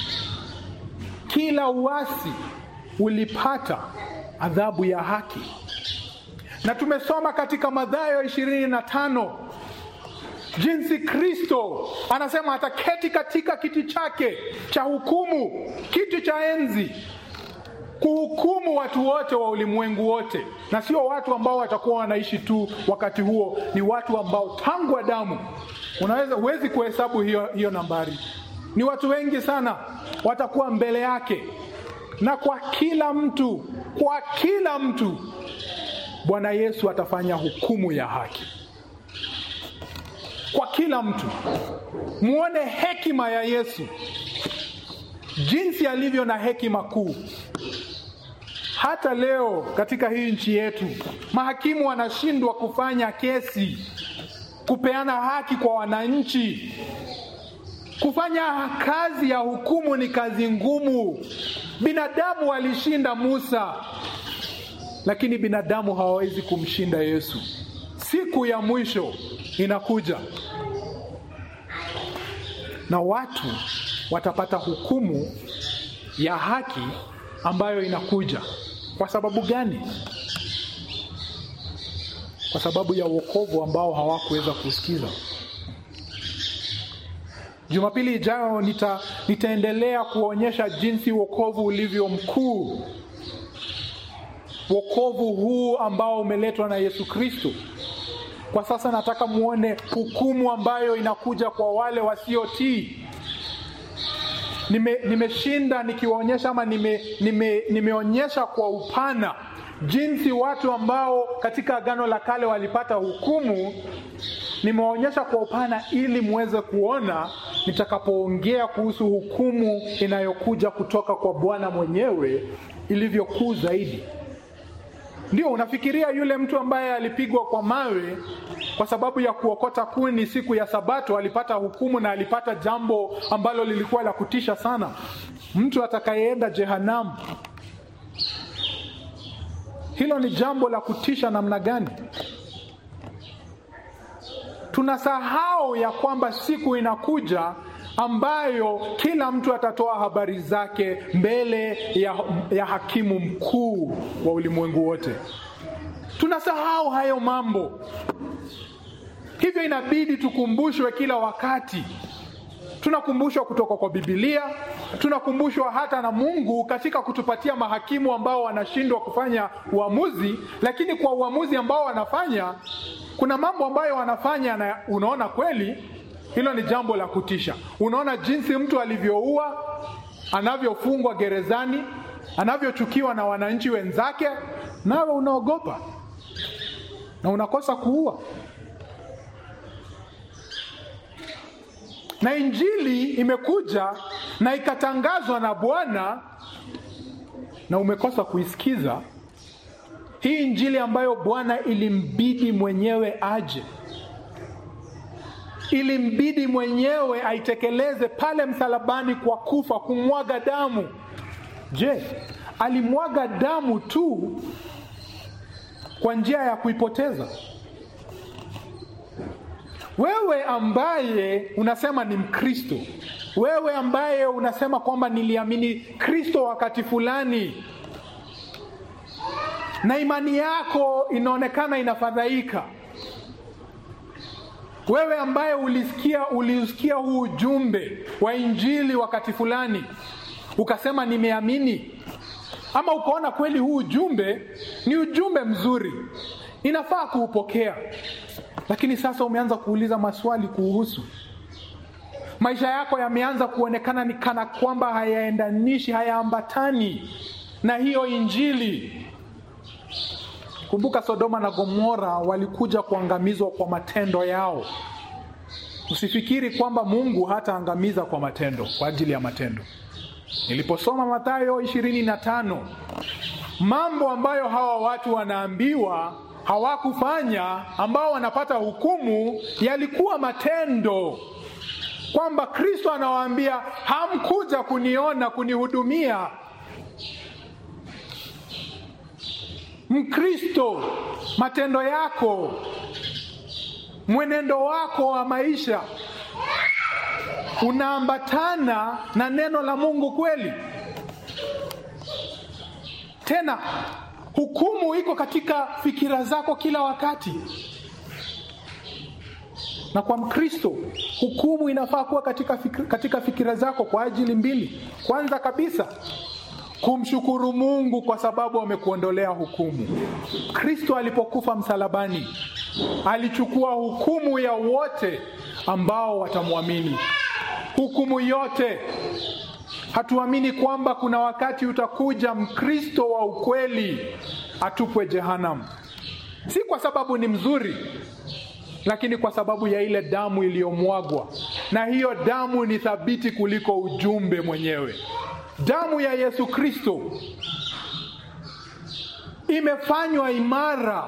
Speaker 1: Kila uasi ulipata adhabu ya haki, na tumesoma katika Mathayo ishirini na tano jinsi Kristo anasema ataketi katika kiti chake cha hukumu, kiti cha enzi, kuhukumu watu wote wa ulimwengu wote, na sio watu ambao watakuwa wanaishi tu wakati huo, ni watu ambao tangu Adamu, unaweza huwezi kuhesabu hiyo, hiyo nambari, ni watu wengi sana watakuwa mbele yake, na kwa kila mtu, kwa kila mtu Bwana Yesu atafanya hukumu ya haki kwa kila mtu. Muone hekima ya Yesu, jinsi alivyo na hekima kuu. Hata leo katika hii nchi yetu mahakimu wanashindwa kufanya kesi, kupeana haki kwa wananchi. Kufanya kazi ya hukumu ni kazi ngumu. Binadamu walishinda Musa, lakini binadamu hawawezi kumshinda Yesu. Siku ya mwisho inakuja na watu watapata hukumu ya haki ambayo inakuja. Kwa sababu gani? Kwa sababu ya wokovu ambao hawakuweza kusikiza. Jumapili ijayo nita, nitaendelea kuonyesha jinsi wokovu ulivyo mkuu, wokovu huu ambao umeletwa na Yesu Kristo. Kwa sasa nataka muone hukumu ambayo inakuja kwa wale wasiotii. Nime, nimeshinda nikiwaonyesha ama nime, nime, nimeonyesha kwa upana jinsi watu ambao katika Agano la Kale walipata hukumu. Nimewaonyesha kwa upana ili muweze kuona nitakapoongea kuhusu hukumu inayokuja kutoka kwa Bwana mwenyewe ilivyokuu zaidi. Ndio unafikiria yule mtu ambaye alipigwa kwa mawe kwa sababu ya kuokota kuni siku ya Sabato alipata hukumu na alipata jambo ambalo lilikuwa la kutisha sana, mtu atakayeenda jehanamu. Hilo ni jambo la kutisha namna gani? Tunasahau ya kwamba siku inakuja ambayo kila mtu atatoa habari zake mbele ya, ya hakimu mkuu wa ulimwengu wote. Tunasahau hayo mambo, hivyo inabidi tukumbushwe kila wakati. Tunakumbushwa kutoka kwa Biblia, tunakumbushwa hata na Mungu katika kutupatia mahakimu ambao wanashindwa kufanya uamuzi, lakini kwa uamuzi ambao wanafanya, kuna mambo ambayo wanafanya na unaona kweli hilo ni jambo la kutisha. Unaona jinsi mtu alivyoua, anavyofungwa gerezani, anavyochukiwa na wananchi wenzake, nawe unaogopa na unakosa kuua. Na injili imekuja na ikatangazwa na Bwana na umekosa kuisikiza hii injili ambayo Bwana ilimbidi mwenyewe aje ilimbidi mwenyewe aitekeleze pale msalabani kwa kufa, kumwaga damu. Je, alimwaga damu tu kwa njia ya kuipoteza? Wewe ambaye unasema ni Mkristo, wewe ambaye unasema kwamba niliamini Kristo wakati fulani, na imani yako inaonekana inafadhaika wewe ambaye ulisikia ulisikia huu ujumbe wa injili wakati fulani ukasema nimeamini, ama ukaona kweli huu ujumbe ni ujumbe mzuri, inafaa kuupokea, lakini sasa umeanza kuuliza maswali kuhusu maisha yako, yameanza kuonekana ni kana kwamba hayaendanishi, hayaambatani na hiyo injili. Kumbuka, Sodoma na Gomora walikuja kuangamizwa kwa matendo yao. Usifikiri kwamba Mungu hataangamiza kwa matendo, kwa ajili ya matendo. Niliposoma Mathayo ishirini na tano, mambo ambayo hawa watu wanaambiwa hawakufanya, ambao wanapata hukumu, yalikuwa matendo, kwamba Kristo anawaambia hamkuja kuniona, kunihudumia Mkristo, matendo yako, mwenendo wako wa maisha unaambatana na neno la Mungu kweli? Tena hukumu iko katika fikira zako kila wakati, na kwa Mkristo hukumu inafaa kuwa katika fikira, katika fikira zako kwa ajili mbili. Kwanza kabisa kumshukuru Mungu kwa sababu amekuondolea hukumu. Kristo alipokufa msalabani alichukua hukumu ya wote ambao watamwamini, hukumu yote. Hatuamini kwamba kuna wakati utakuja Mkristo wa ukweli atupwe jehanamu, si kwa sababu ni mzuri, lakini kwa sababu ya ile damu iliyomwagwa, na hiyo damu ni thabiti kuliko ujumbe mwenyewe. Damu ya Yesu Kristo imefanywa imara,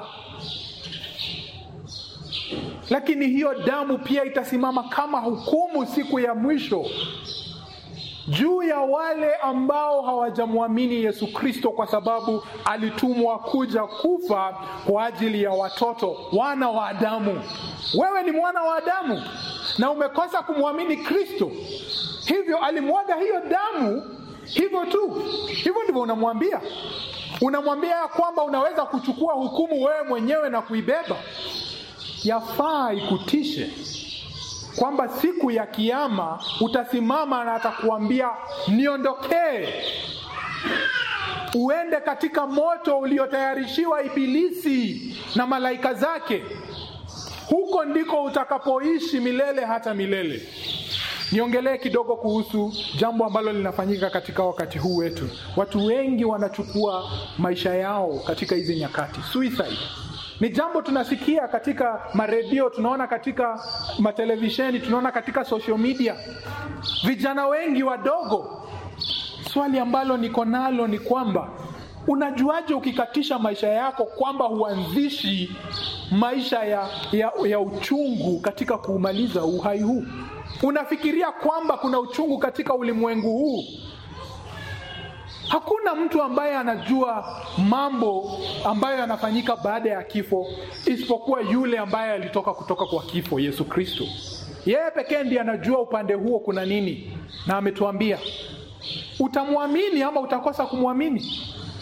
Speaker 1: lakini hiyo damu pia itasimama kama hukumu siku ya mwisho juu ya wale ambao hawajamwamini Yesu Kristo, kwa sababu alitumwa kuja kufa kwa ajili ya watoto, wana wa Adamu. Wewe ni mwana wa Adamu na umekosa kumwamini Kristo, hivyo alimwaga hiyo damu hivyo tu. Hivyo ndivyo unamwambia, unamwambia ya kwamba unaweza kuchukua hukumu wewe mwenyewe na kuibeba. Yafaa ikutishe kwamba siku ya Kiama utasimama na atakuambia niondokee, uende katika moto uliotayarishiwa Ibilisi na malaika zake. Huko ndiko utakapoishi milele hata milele. Niongelee kidogo kuhusu jambo ambalo linafanyika katika wakati huu wetu. Watu wengi wanachukua maisha yao katika hizi nyakati, suicide. Ni jambo tunasikia katika maredio, tunaona katika matelevisheni, tunaona katika social media, vijana wengi wadogo. Swali ambalo niko nalo ni kwamba unajuaje ukikatisha maisha yako kwamba huanzishi maisha ya, ya, ya uchungu katika kuumaliza uhai huu? Unafikiria kwamba kuna uchungu katika ulimwengu huu? Hakuna mtu ambaye anajua mambo ambayo yanafanyika baada ya kifo isipokuwa yule ambaye alitoka kutoka kwa kifo, Yesu Kristo. Yeye pekee ndiye anajua upande huo kuna nini, na ametuambia utamwamini ama utakosa kumwamini.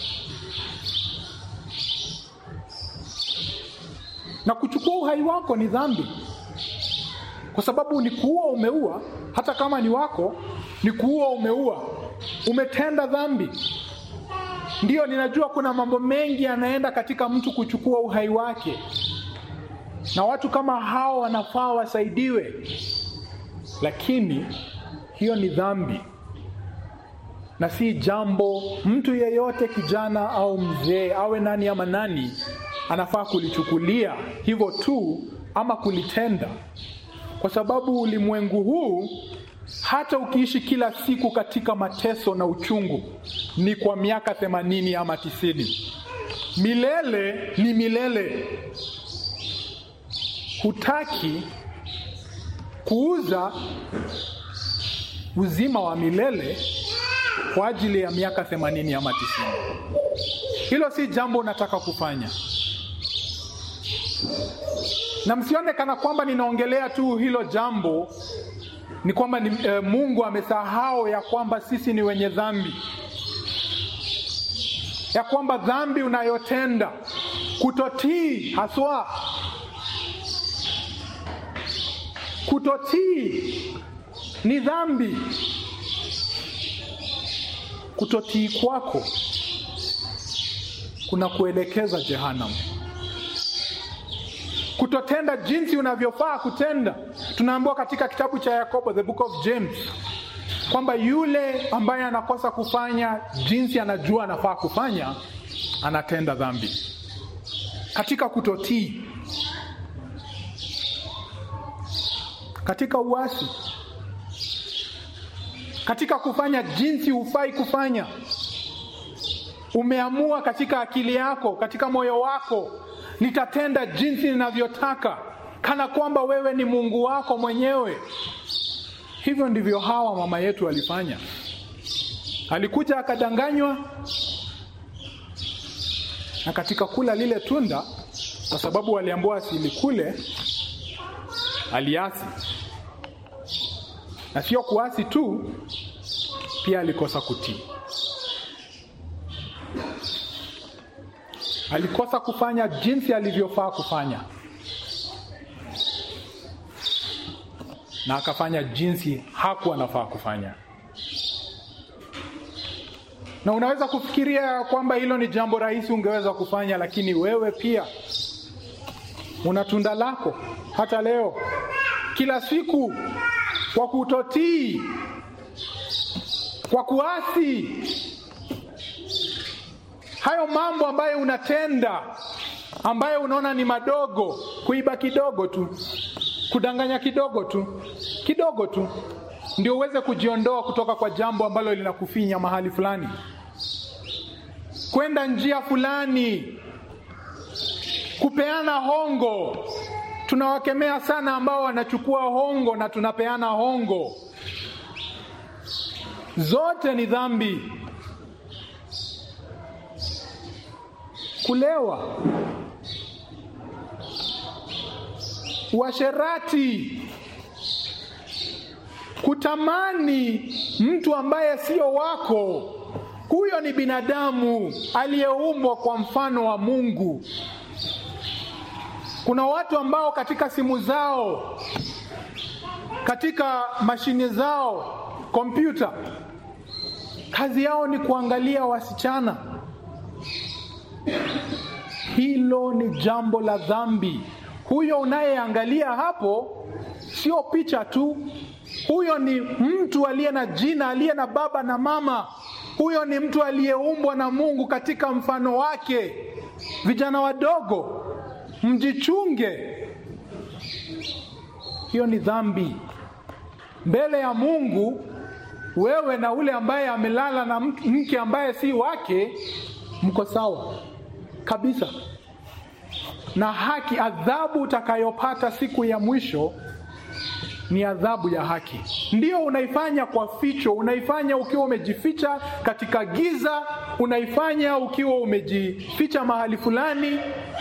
Speaker 1: Na kuchukua uhai wako ni dhambi, kwa sababu ni kuua umeua, hata kama ni wako, ni kuua umeua, umetenda dhambi. Ndiyo, ninajua kuna mambo mengi yanaenda katika mtu kuchukua uhai wake, na watu kama hao wanafaa wasaidiwe, lakini hiyo ni dhambi na si jambo mtu yeyote, kijana au mzee, awe nani ama nani, anafaa kulichukulia hivyo tu ama kulitenda, kwa sababu ulimwengu huu, hata ukiishi kila siku katika mateso na uchungu, ni kwa miaka themanini ama tisini, milele ni milele. Hutaki kuuza uzima wa milele kwa ajili ya miaka themanini ama tisini. Hilo si jambo unataka kufanya, na msione kana kwamba ninaongelea tu hilo jambo ni kwamba ni, e, Mungu amesahau ya kwamba sisi ni wenye dhambi, ya kwamba dhambi unayotenda kutotii, haswa kutotii ni dhambi. Kutotii kwako kuna kuelekeza jehanamu. Kutotenda jinsi unavyofaa kutenda, tunaambiwa katika kitabu cha Yakobo, the book of James, kwamba yule ambaye anakosa kufanya jinsi anajua anafaa kufanya, anatenda dhambi katika kutotii, katika uasi katika kufanya jinsi hufai kufanya. Umeamua katika akili yako, katika moyo wako, nitatenda jinsi ninavyotaka, kana kwamba wewe ni Mungu wako mwenyewe. Hivyo ndivyo Hawa mama yetu alifanya. Alikuja akadanganywa, na katika kula lile tunda, kwa sababu aliambiwa asilikule, aliasi na sio kuasi tu, pia alikosa kutii. Alikosa kufanya jinsi alivyofaa kufanya, na akafanya jinsi hakuwa anafaa kufanya. Na unaweza kufikiria kwamba hilo ni jambo rahisi ungeweza kufanya, lakini wewe pia una tunda lako hata leo, kila siku kwa kutotii, kwa kuasi, hayo mambo ambayo unatenda, ambayo unaona ni madogo, kuiba kidogo tu, kudanganya kidogo tu, kidogo tu, ndio uweze kujiondoa kutoka kwa jambo ambalo linakufinya mahali fulani, kwenda njia fulani, kupeana hongo tunawakemea sana ambao wanachukua hongo na tunapeana hongo. Zote ni dhambi. Kulewa, uasherati, kutamani mtu ambaye sio wako. Huyo ni binadamu aliyeumbwa kwa mfano wa Mungu. Kuna watu ambao katika simu zao, katika mashine zao, kompyuta, kazi yao ni kuangalia wasichana. Hilo ni jambo la dhambi. Huyo unayeangalia hapo sio picha tu, huyo ni mtu aliye na jina, aliye na baba na mama. Huyo ni mtu aliyeumbwa na Mungu katika mfano wake. Vijana wadogo mjichunge. Hiyo ni dhambi mbele ya Mungu. Wewe na ule ambaye amelala na mke ambaye si wake, mko sawa kabisa, na haki. Adhabu utakayopata siku ya mwisho ni adhabu ya haki. Ndiyo unaifanya kwa ficho, unaifanya ukiwa umejificha katika giza, unaifanya ukiwa umejificha mahali fulani,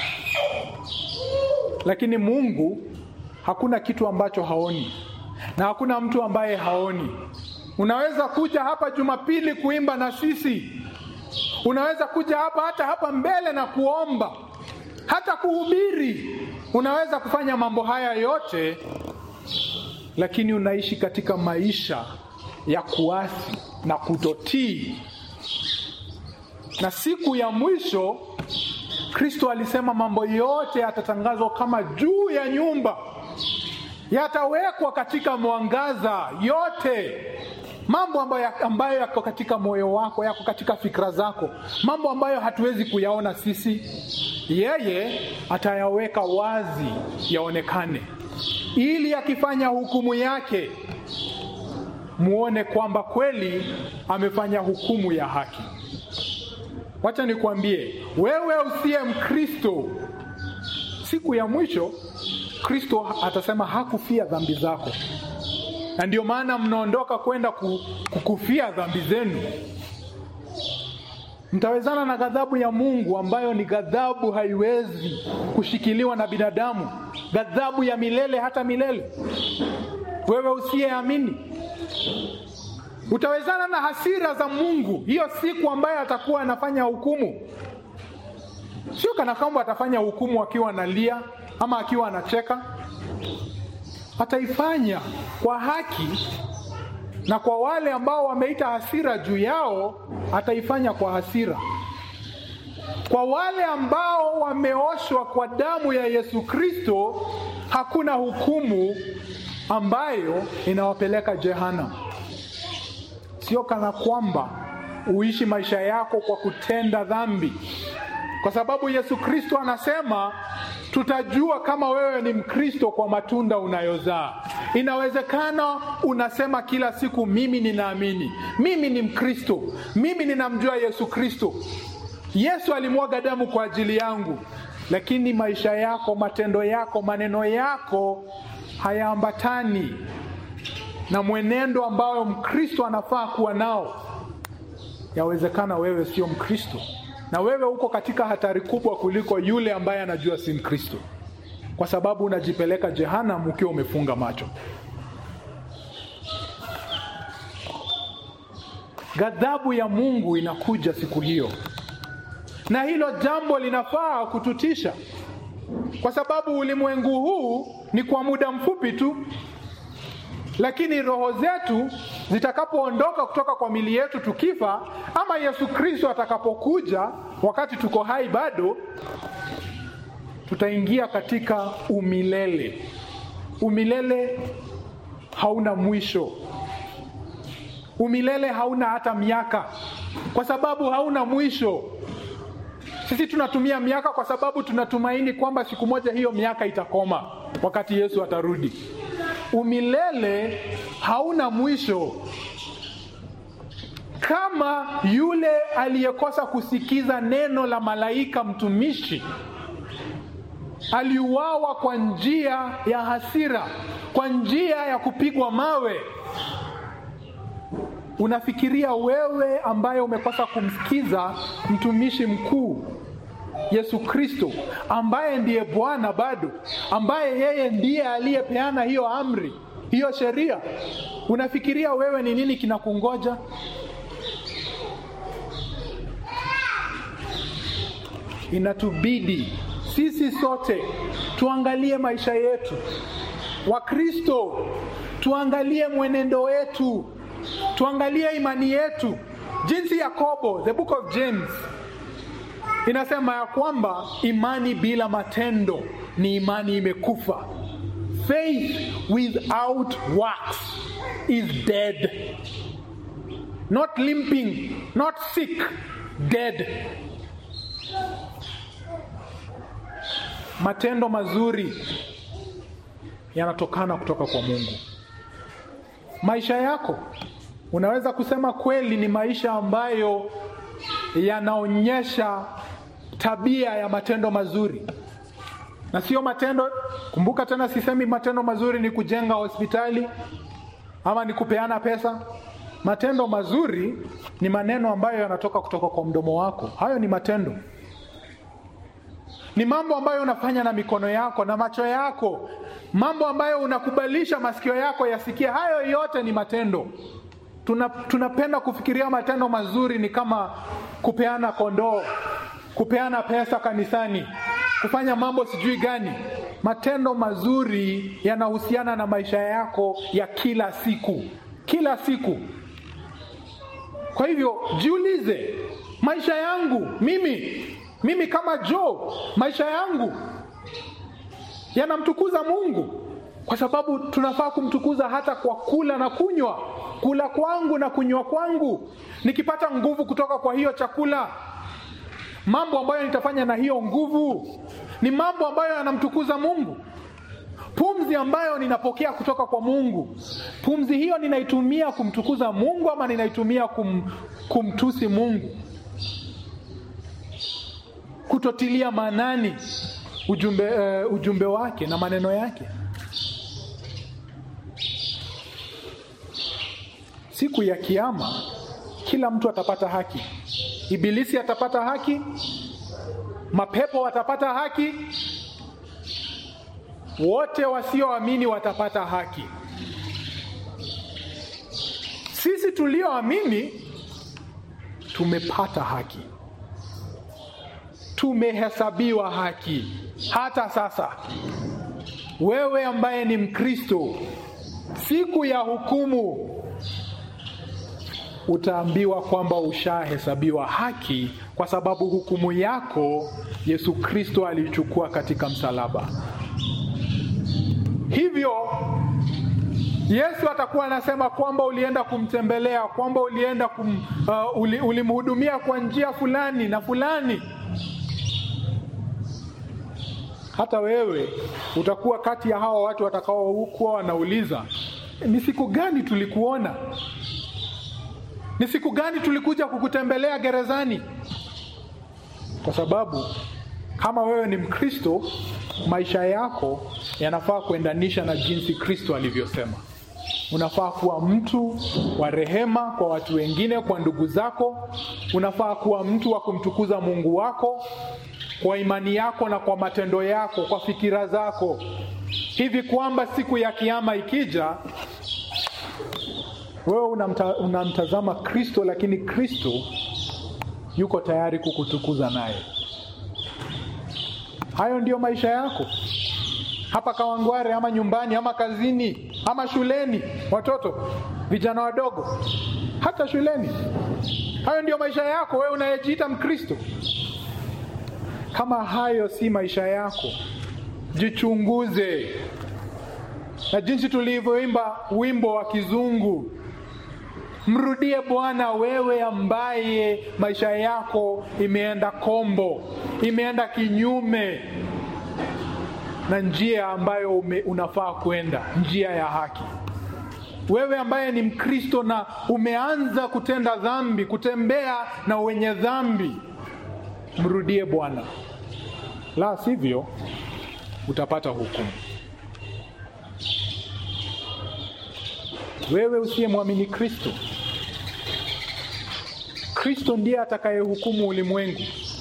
Speaker 1: lakini Mungu hakuna kitu ambacho haoni na hakuna mtu ambaye haoni. Unaweza kuja hapa Jumapili kuimba na sisi, unaweza kuja hapa hata hapa mbele na kuomba, hata kuhubiri, unaweza kufanya mambo haya yote lakini unaishi katika maisha ya kuasi na kutotii. Na siku ya mwisho Kristo alisema mambo yote yatatangazwa kama juu ya nyumba, yatawekwa katika mwangaza yote, mambo ambayo, ambayo yako katika moyo wako, yako katika fikra zako, mambo ambayo hatuwezi kuyaona sisi, yeye atayaweka wazi yaonekane ili akifanya hukumu yake muone kwamba kweli amefanya hukumu ya haki. Wacha nikwambie wewe usiye Mkristo, siku ya mwisho Kristo atasema hakufia dhambi zako, na ndio maana mnaondoka kwenda kukufia dhambi zenu. Mtawezana na ghadhabu ya Mungu ambayo ni ghadhabu haiwezi kushikiliwa na binadamu, ghadhabu ya milele hata milele. Wewe usiyeamini utawezana na hasira za Mungu hiyo siku ambayo atakuwa anafanya hukumu. Sio kana kwamba atafanya hukumu akiwa analia ama akiwa anacheka, ataifanya kwa haki na kwa wale ambao wameita hasira juu yao ataifanya kwa hasira. Kwa wale ambao wameoshwa kwa damu ya Yesu Kristo, hakuna hukumu ambayo inawapeleka jehanamu. Sio kana kwamba uishi maisha yako kwa kutenda dhambi, kwa sababu Yesu Kristo anasema tutajua kama wewe ni Mkristo kwa matunda unayozaa. Inawezekana unasema kila siku, mimi ninaamini, mimi ni Mkristo, mimi ninamjua Yesu Kristo, Yesu alimwaga damu kwa ajili yangu, lakini maisha yako, matendo yako, maneno yako hayaambatani na mwenendo ambao Mkristo anafaa kuwa nao. Yawezekana wewe sio Mkristo na wewe uko katika hatari kubwa kuliko yule ambaye anajua si Mkristo, kwa sababu unajipeleka jehanamu ukiwa umefunga macho. Ghadhabu ya Mungu inakuja siku hiyo, na hilo jambo linafaa kututisha, kwa sababu ulimwengu huu ni kwa muda mfupi tu, lakini roho zetu zitakapoondoka kutoka kwa mili yetu tukifa, ama Yesu Kristo atakapokuja wakati tuko hai bado, tutaingia katika umilele. Umilele hauna mwisho. Umilele hauna hata miaka, kwa sababu hauna mwisho. Sisi tunatumia miaka kwa sababu tunatumaini kwamba siku moja hiyo miaka itakoma wakati Yesu atarudi. Umilele hauna mwisho. Kama yule aliyekosa kusikiza neno la malaika mtumishi aliuawa kwa njia ya hasira, kwa njia ya kupigwa mawe, unafikiria wewe ambaye umekosa kumsikiza mtumishi mkuu Yesu Kristo ambaye ndiye Bwana bado, ambaye yeye ndiye aliyepeana hiyo amri, hiyo sheria, unafikiria wewe ni nini kinakungoja? Inatubidi sisi sote tuangalie maisha yetu, Wakristo tuangalie mwenendo wetu, tuangalie imani yetu, jinsi Yakobo, the book of James inasema ya kwamba imani bila matendo ni imani imekufa. Faith without works is dead, not limping, not sick, dead. matendo mazuri yanatokana kutoka kwa Mungu. Maisha yako unaweza kusema kweli ni maisha ambayo yanaonyesha tabia ya matendo mazuri na sio matendo. Kumbuka tena, sisemi matendo mazuri ni kujenga hospitali ama ni kupeana pesa. Matendo mazuri ni maneno ambayo yanatoka kutoka kwa mdomo wako. Hayo ni matendo, ni mambo ambayo unafanya na mikono yako na macho yako, mambo ambayo unakubalisha masikio yako yasikie. Hayo yote ni matendo. Tuna, tunapenda kufikiria matendo mazuri ni kama kupeana kondoo, kupeana pesa kanisani, kufanya mambo sijui gani. Matendo mazuri yanahusiana na maisha yako ya kila siku, kila siku. Kwa hivyo jiulize, maisha yangu mimi, mimi kama Joe, maisha yangu yanamtukuza Mungu? Kwa sababu tunafaa kumtukuza hata kwa kula na kunywa. Kula kwangu na kunywa kwangu, nikipata nguvu kutoka kwa hiyo chakula, mambo ambayo nitafanya na hiyo nguvu ni mambo ambayo yanamtukuza Mungu. Pumzi ambayo ninapokea kutoka kwa Mungu, pumzi hiyo ninaitumia kumtukuza Mungu ama ninaitumia kum, kumtusi Mungu? Kutotilia maanani ujumbe, uh, ujumbe wake na maneno yake. Siku ya Kiyama kila mtu atapata haki. Ibilisi atapata haki, mapepo watapata haki, wote wasioamini watapata haki. Sisi tulioamini tumepata haki, tumehesabiwa haki. Hata sasa wewe ambaye ni Mkristo, siku ya hukumu utaambiwa kwamba ushahesabiwa haki kwa sababu hukumu yako Yesu Kristo alichukua katika msalaba. Hivyo Yesu atakuwa anasema kwamba ulienda kumtembelea, kwamba ulienda kum, uh, uli, ulimhudumia kwa njia fulani na fulani. Hata wewe utakuwa kati ya hawa watu watakaokuwa wanauliza, ni siku gani tulikuona? Ni siku gani tulikuja kukutembelea gerezani? Kwa sababu kama wewe ni Mkristo, maisha yako yanafaa kuendanisha na jinsi Kristo alivyosema. Unafaa kuwa mtu wa rehema kwa watu wengine, kwa ndugu zako. Unafaa kuwa mtu wa kumtukuza Mungu wako kwa imani yako na kwa matendo yako, kwa fikira zako, hivi kwamba siku ya Kiyama ikija wewe unamta, unamtazama Kristo, lakini Kristo yuko tayari kukutukuza naye. Hayo ndiyo maisha yako hapa Kawangware, ama nyumbani, ama kazini, ama shuleni, watoto vijana wadogo, hata shuleni. Hayo ndiyo maisha yako wewe unayejiita Mkristo. Kama hayo si maisha yako, jichunguze. Na jinsi tulivyoimba wimbo wa kizungu Mrudie Bwana wewe ambaye maisha yako imeenda kombo, imeenda kinyume na njia ambayo ume, unafaa kwenda, njia ya haki. Wewe ambaye ni Mkristo na umeanza kutenda dhambi, kutembea na wenye dhambi, mrudie Bwana, la sivyo utapata hukumu. Wewe usiyemwamini Kristo, Kristo ndiye atakayehukumu ulimwengu.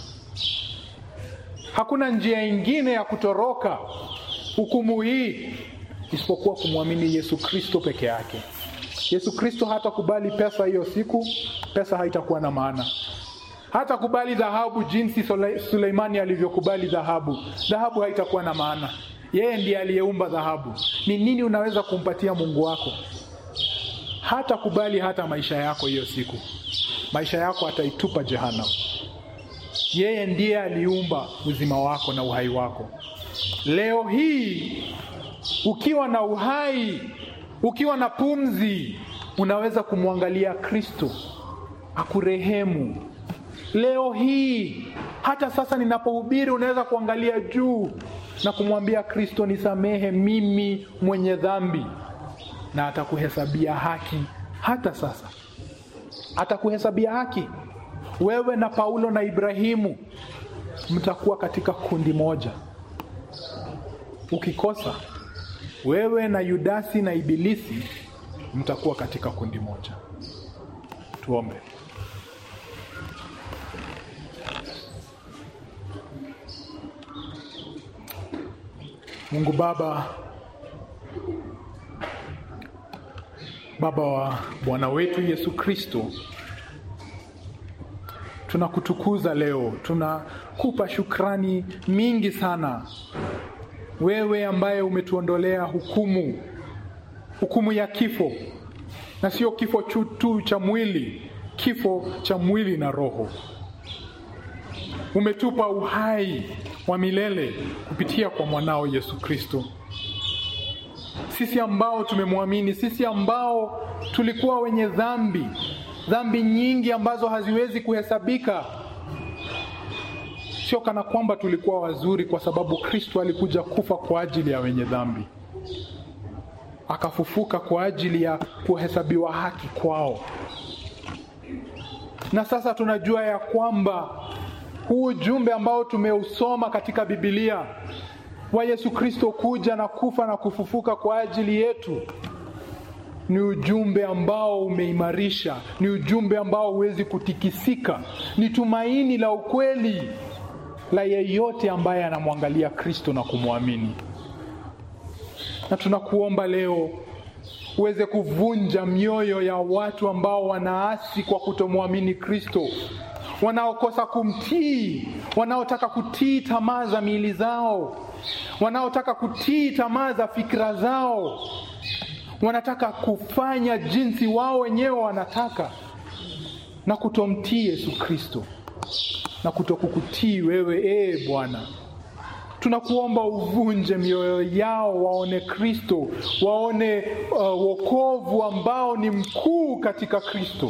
Speaker 1: Hakuna njia ingine ya kutoroka hukumu hii isipokuwa kumwamini Yesu Kristo peke yake. Yesu Kristo hatakubali pesa hiyo siku, pesa haitakuwa na maana. Hatakubali dhahabu jinsi Suleimani alivyokubali dhahabu, dhahabu haitakuwa na maana. Yeye ndiye aliyeumba dhahabu. Ni nini unaweza kumpatia Mungu wako? Hata kubali hata maisha yako hiyo siku, maisha yako ataitupa jehanamu. Yeye ndiye aliumba uzima wako na uhai wako. Leo hii ukiwa na uhai, ukiwa na pumzi, unaweza kumwangalia Kristo akurehemu. Leo hii hata sasa ninapohubiri, unaweza kuangalia juu na kumwambia Kristo, nisamehe mimi mwenye dhambi, na atakuhesabia haki. Hata sasa atakuhesabia haki. Wewe na Paulo na Ibrahimu mtakuwa katika kundi moja. Ukikosa wewe na Yudasi na Ibilisi mtakuwa katika kundi moja. Tuombe. Mungu Baba, Baba wa Bwana wetu Yesu Kristo, tunakutukuza leo, tunakupa shukrani mingi sana, wewe ambaye umetuondolea hukumu, hukumu ya kifo, na sio kifo tu cha mwili, kifo cha mwili na roho. Umetupa uhai wa milele kupitia kwa mwanao Yesu Kristo. Sisi ambao tumemwamini, sisi ambao tulikuwa wenye dhambi, dhambi nyingi ambazo haziwezi kuhesabika, sio kana kwamba tulikuwa wazuri, kwa sababu Kristo alikuja kufa kwa ajili ya wenye dhambi, akafufuka kwa ajili ya kuhesabiwa haki kwao, na sasa tunajua ya kwamba huu ujumbe ambao tumeusoma katika Biblia wa Yesu Kristo kuja na kufa na kufufuka kwa ajili yetu ni ujumbe ambao umeimarisha, ni ujumbe ambao huwezi kutikisika, ni tumaini la ukweli la yeyote ambaye anamwangalia Kristo na kumwamini. Na tunakuomba leo uweze kuvunja mioyo ya watu ambao wanaasi kwa kutomwamini Kristo wanaokosa kumtii, wanaotaka kutii tamaa za miili zao, wanaotaka kutii tamaa za fikra zao, wanataka kufanya jinsi wao wenyewe wanataka na kutomtii Yesu Kristo na kutokukutii wewe, ee Bwana. Tunakuomba uvunje mioyo yao, waone Kristo, waone uh, wokovu ambao ni mkuu katika Kristo.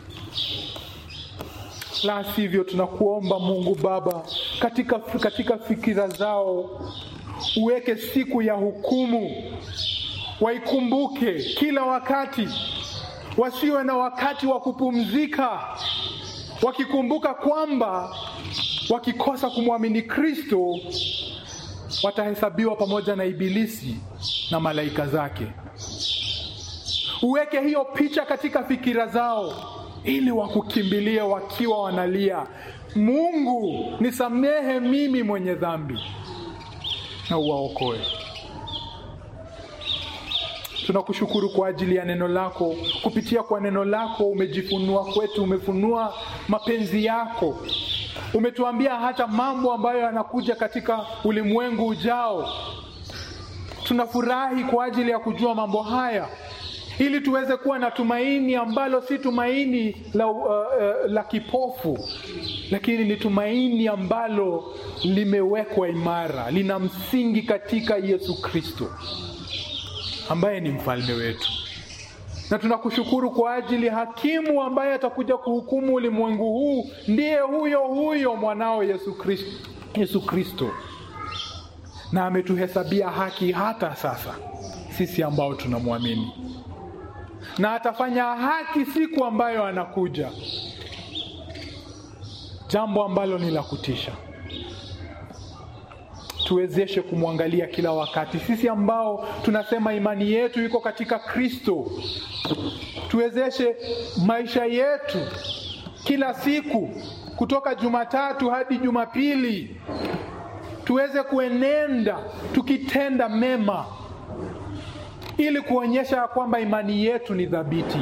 Speaker 1: La sivyo, tunakuomba Mungu Baba, katika, katika fikira zao uweke siku ya hukumu, waikumbuke kila wakati, wasiwe na wakati wa kupumzika, wakikumbuka kwamba wakikosa kumwamini Kristo watahesabiwa pamoja na Ibilisi na malaika zake. Uweke hiyo picha katika fikira zao ili wakukimbilie wakiwa wanalia, Mungu nisamehe mimi mwenye dhambi, na uwaokoe. Tunakushukuru kwa ajili ya neno lako. Kupitia kwa neno lako umejifunua kwetu, umefunua mapenzi yako, umetuambia hata mambo ambayo yanakuja katika ulimwengu ujao. Tunafurahi kwa ajili ya kujua mambo haya ili tuweze kuwa na tumaini ambalo si tumaini la, uh, uh, la kipofu, lakini ni tumaini ambalo limewekwa imara, lina msingi katika Yesu Kristo ambaye ni mfalme wetu. Na tunakushukuru kwa ajili ya hakimu ambaye atakuja kuhukumu ulimwengu huu, ndiye huyo huyo mwanao Yesu Kristo, Yesu Kristo, na ametuhesabia haki hata sasa sisi ambao tunamwamini na atafanya haki siku ambayo anakuja, jambo ambalo ni la kutisha. Tuwezeshe kumwangalia kila wakati, sisi ambao tunasema imani yetu iko katika Kristo. Tuwezeshe maisha yetu kila siku, kutoka Jumatatu hadi Jumapili, tuweze kuenenda tukitenda mema ili kuonyesha kwamba imani yetu ni thabiti.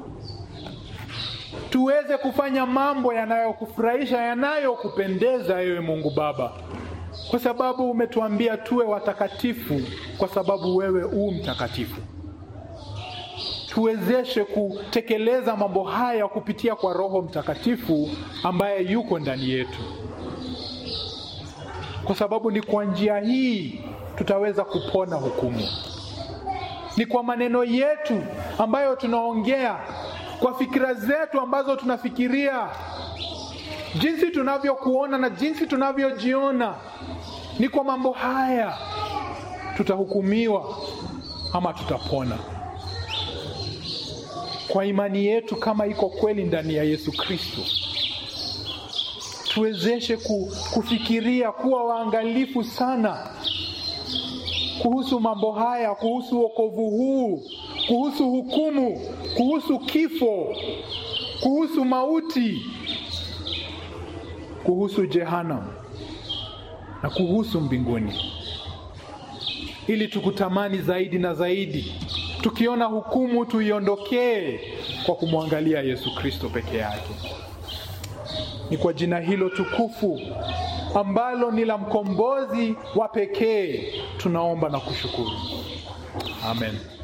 Speaker 1: Tuweze kufanya mambo yanayokufurahisha, yanayokupendeza ewe Mungu Baba, kwa sababu umetuambia tuwe watakatifu, kwa sababu wewe u mtakatifu. Tuwezeshe kutekeleza mambo haya kupitia kwa Roho Mtakatifu ambaye yuko ndani yetu, kwa sababu ni kwa njia hii tutaweza kupona hukumu ni kwa maneno yetu ambayo tunaongea, kwa fikira zetu ambazo tunafikiria, jinsi tunavyokuona na jinsi tunavyojiona, ni kwa mambo haya tutahukumiwa ama tutapona. Kwa imani yetu kama iko kweli ndani ya Yesu Kristo, tuwezeshe kufikiria, kuwa waangalifu sana kuhusu mambo haya, kuhusu wokovu huu, kuhusu hukumu, kuhusu kifo, kuhusu mauti, kuhusu jehanamu na kuhusu mbinguni, ili tukutamani zaidi na zaidi. Tukiona hukumu, tuiondokee kwa kumwangalia Yesu Kristo peke yake. Ni kwa jina hilo tukufu ambalo ni la mkombozi wa pekee tunaomba na kushukuru. Amen.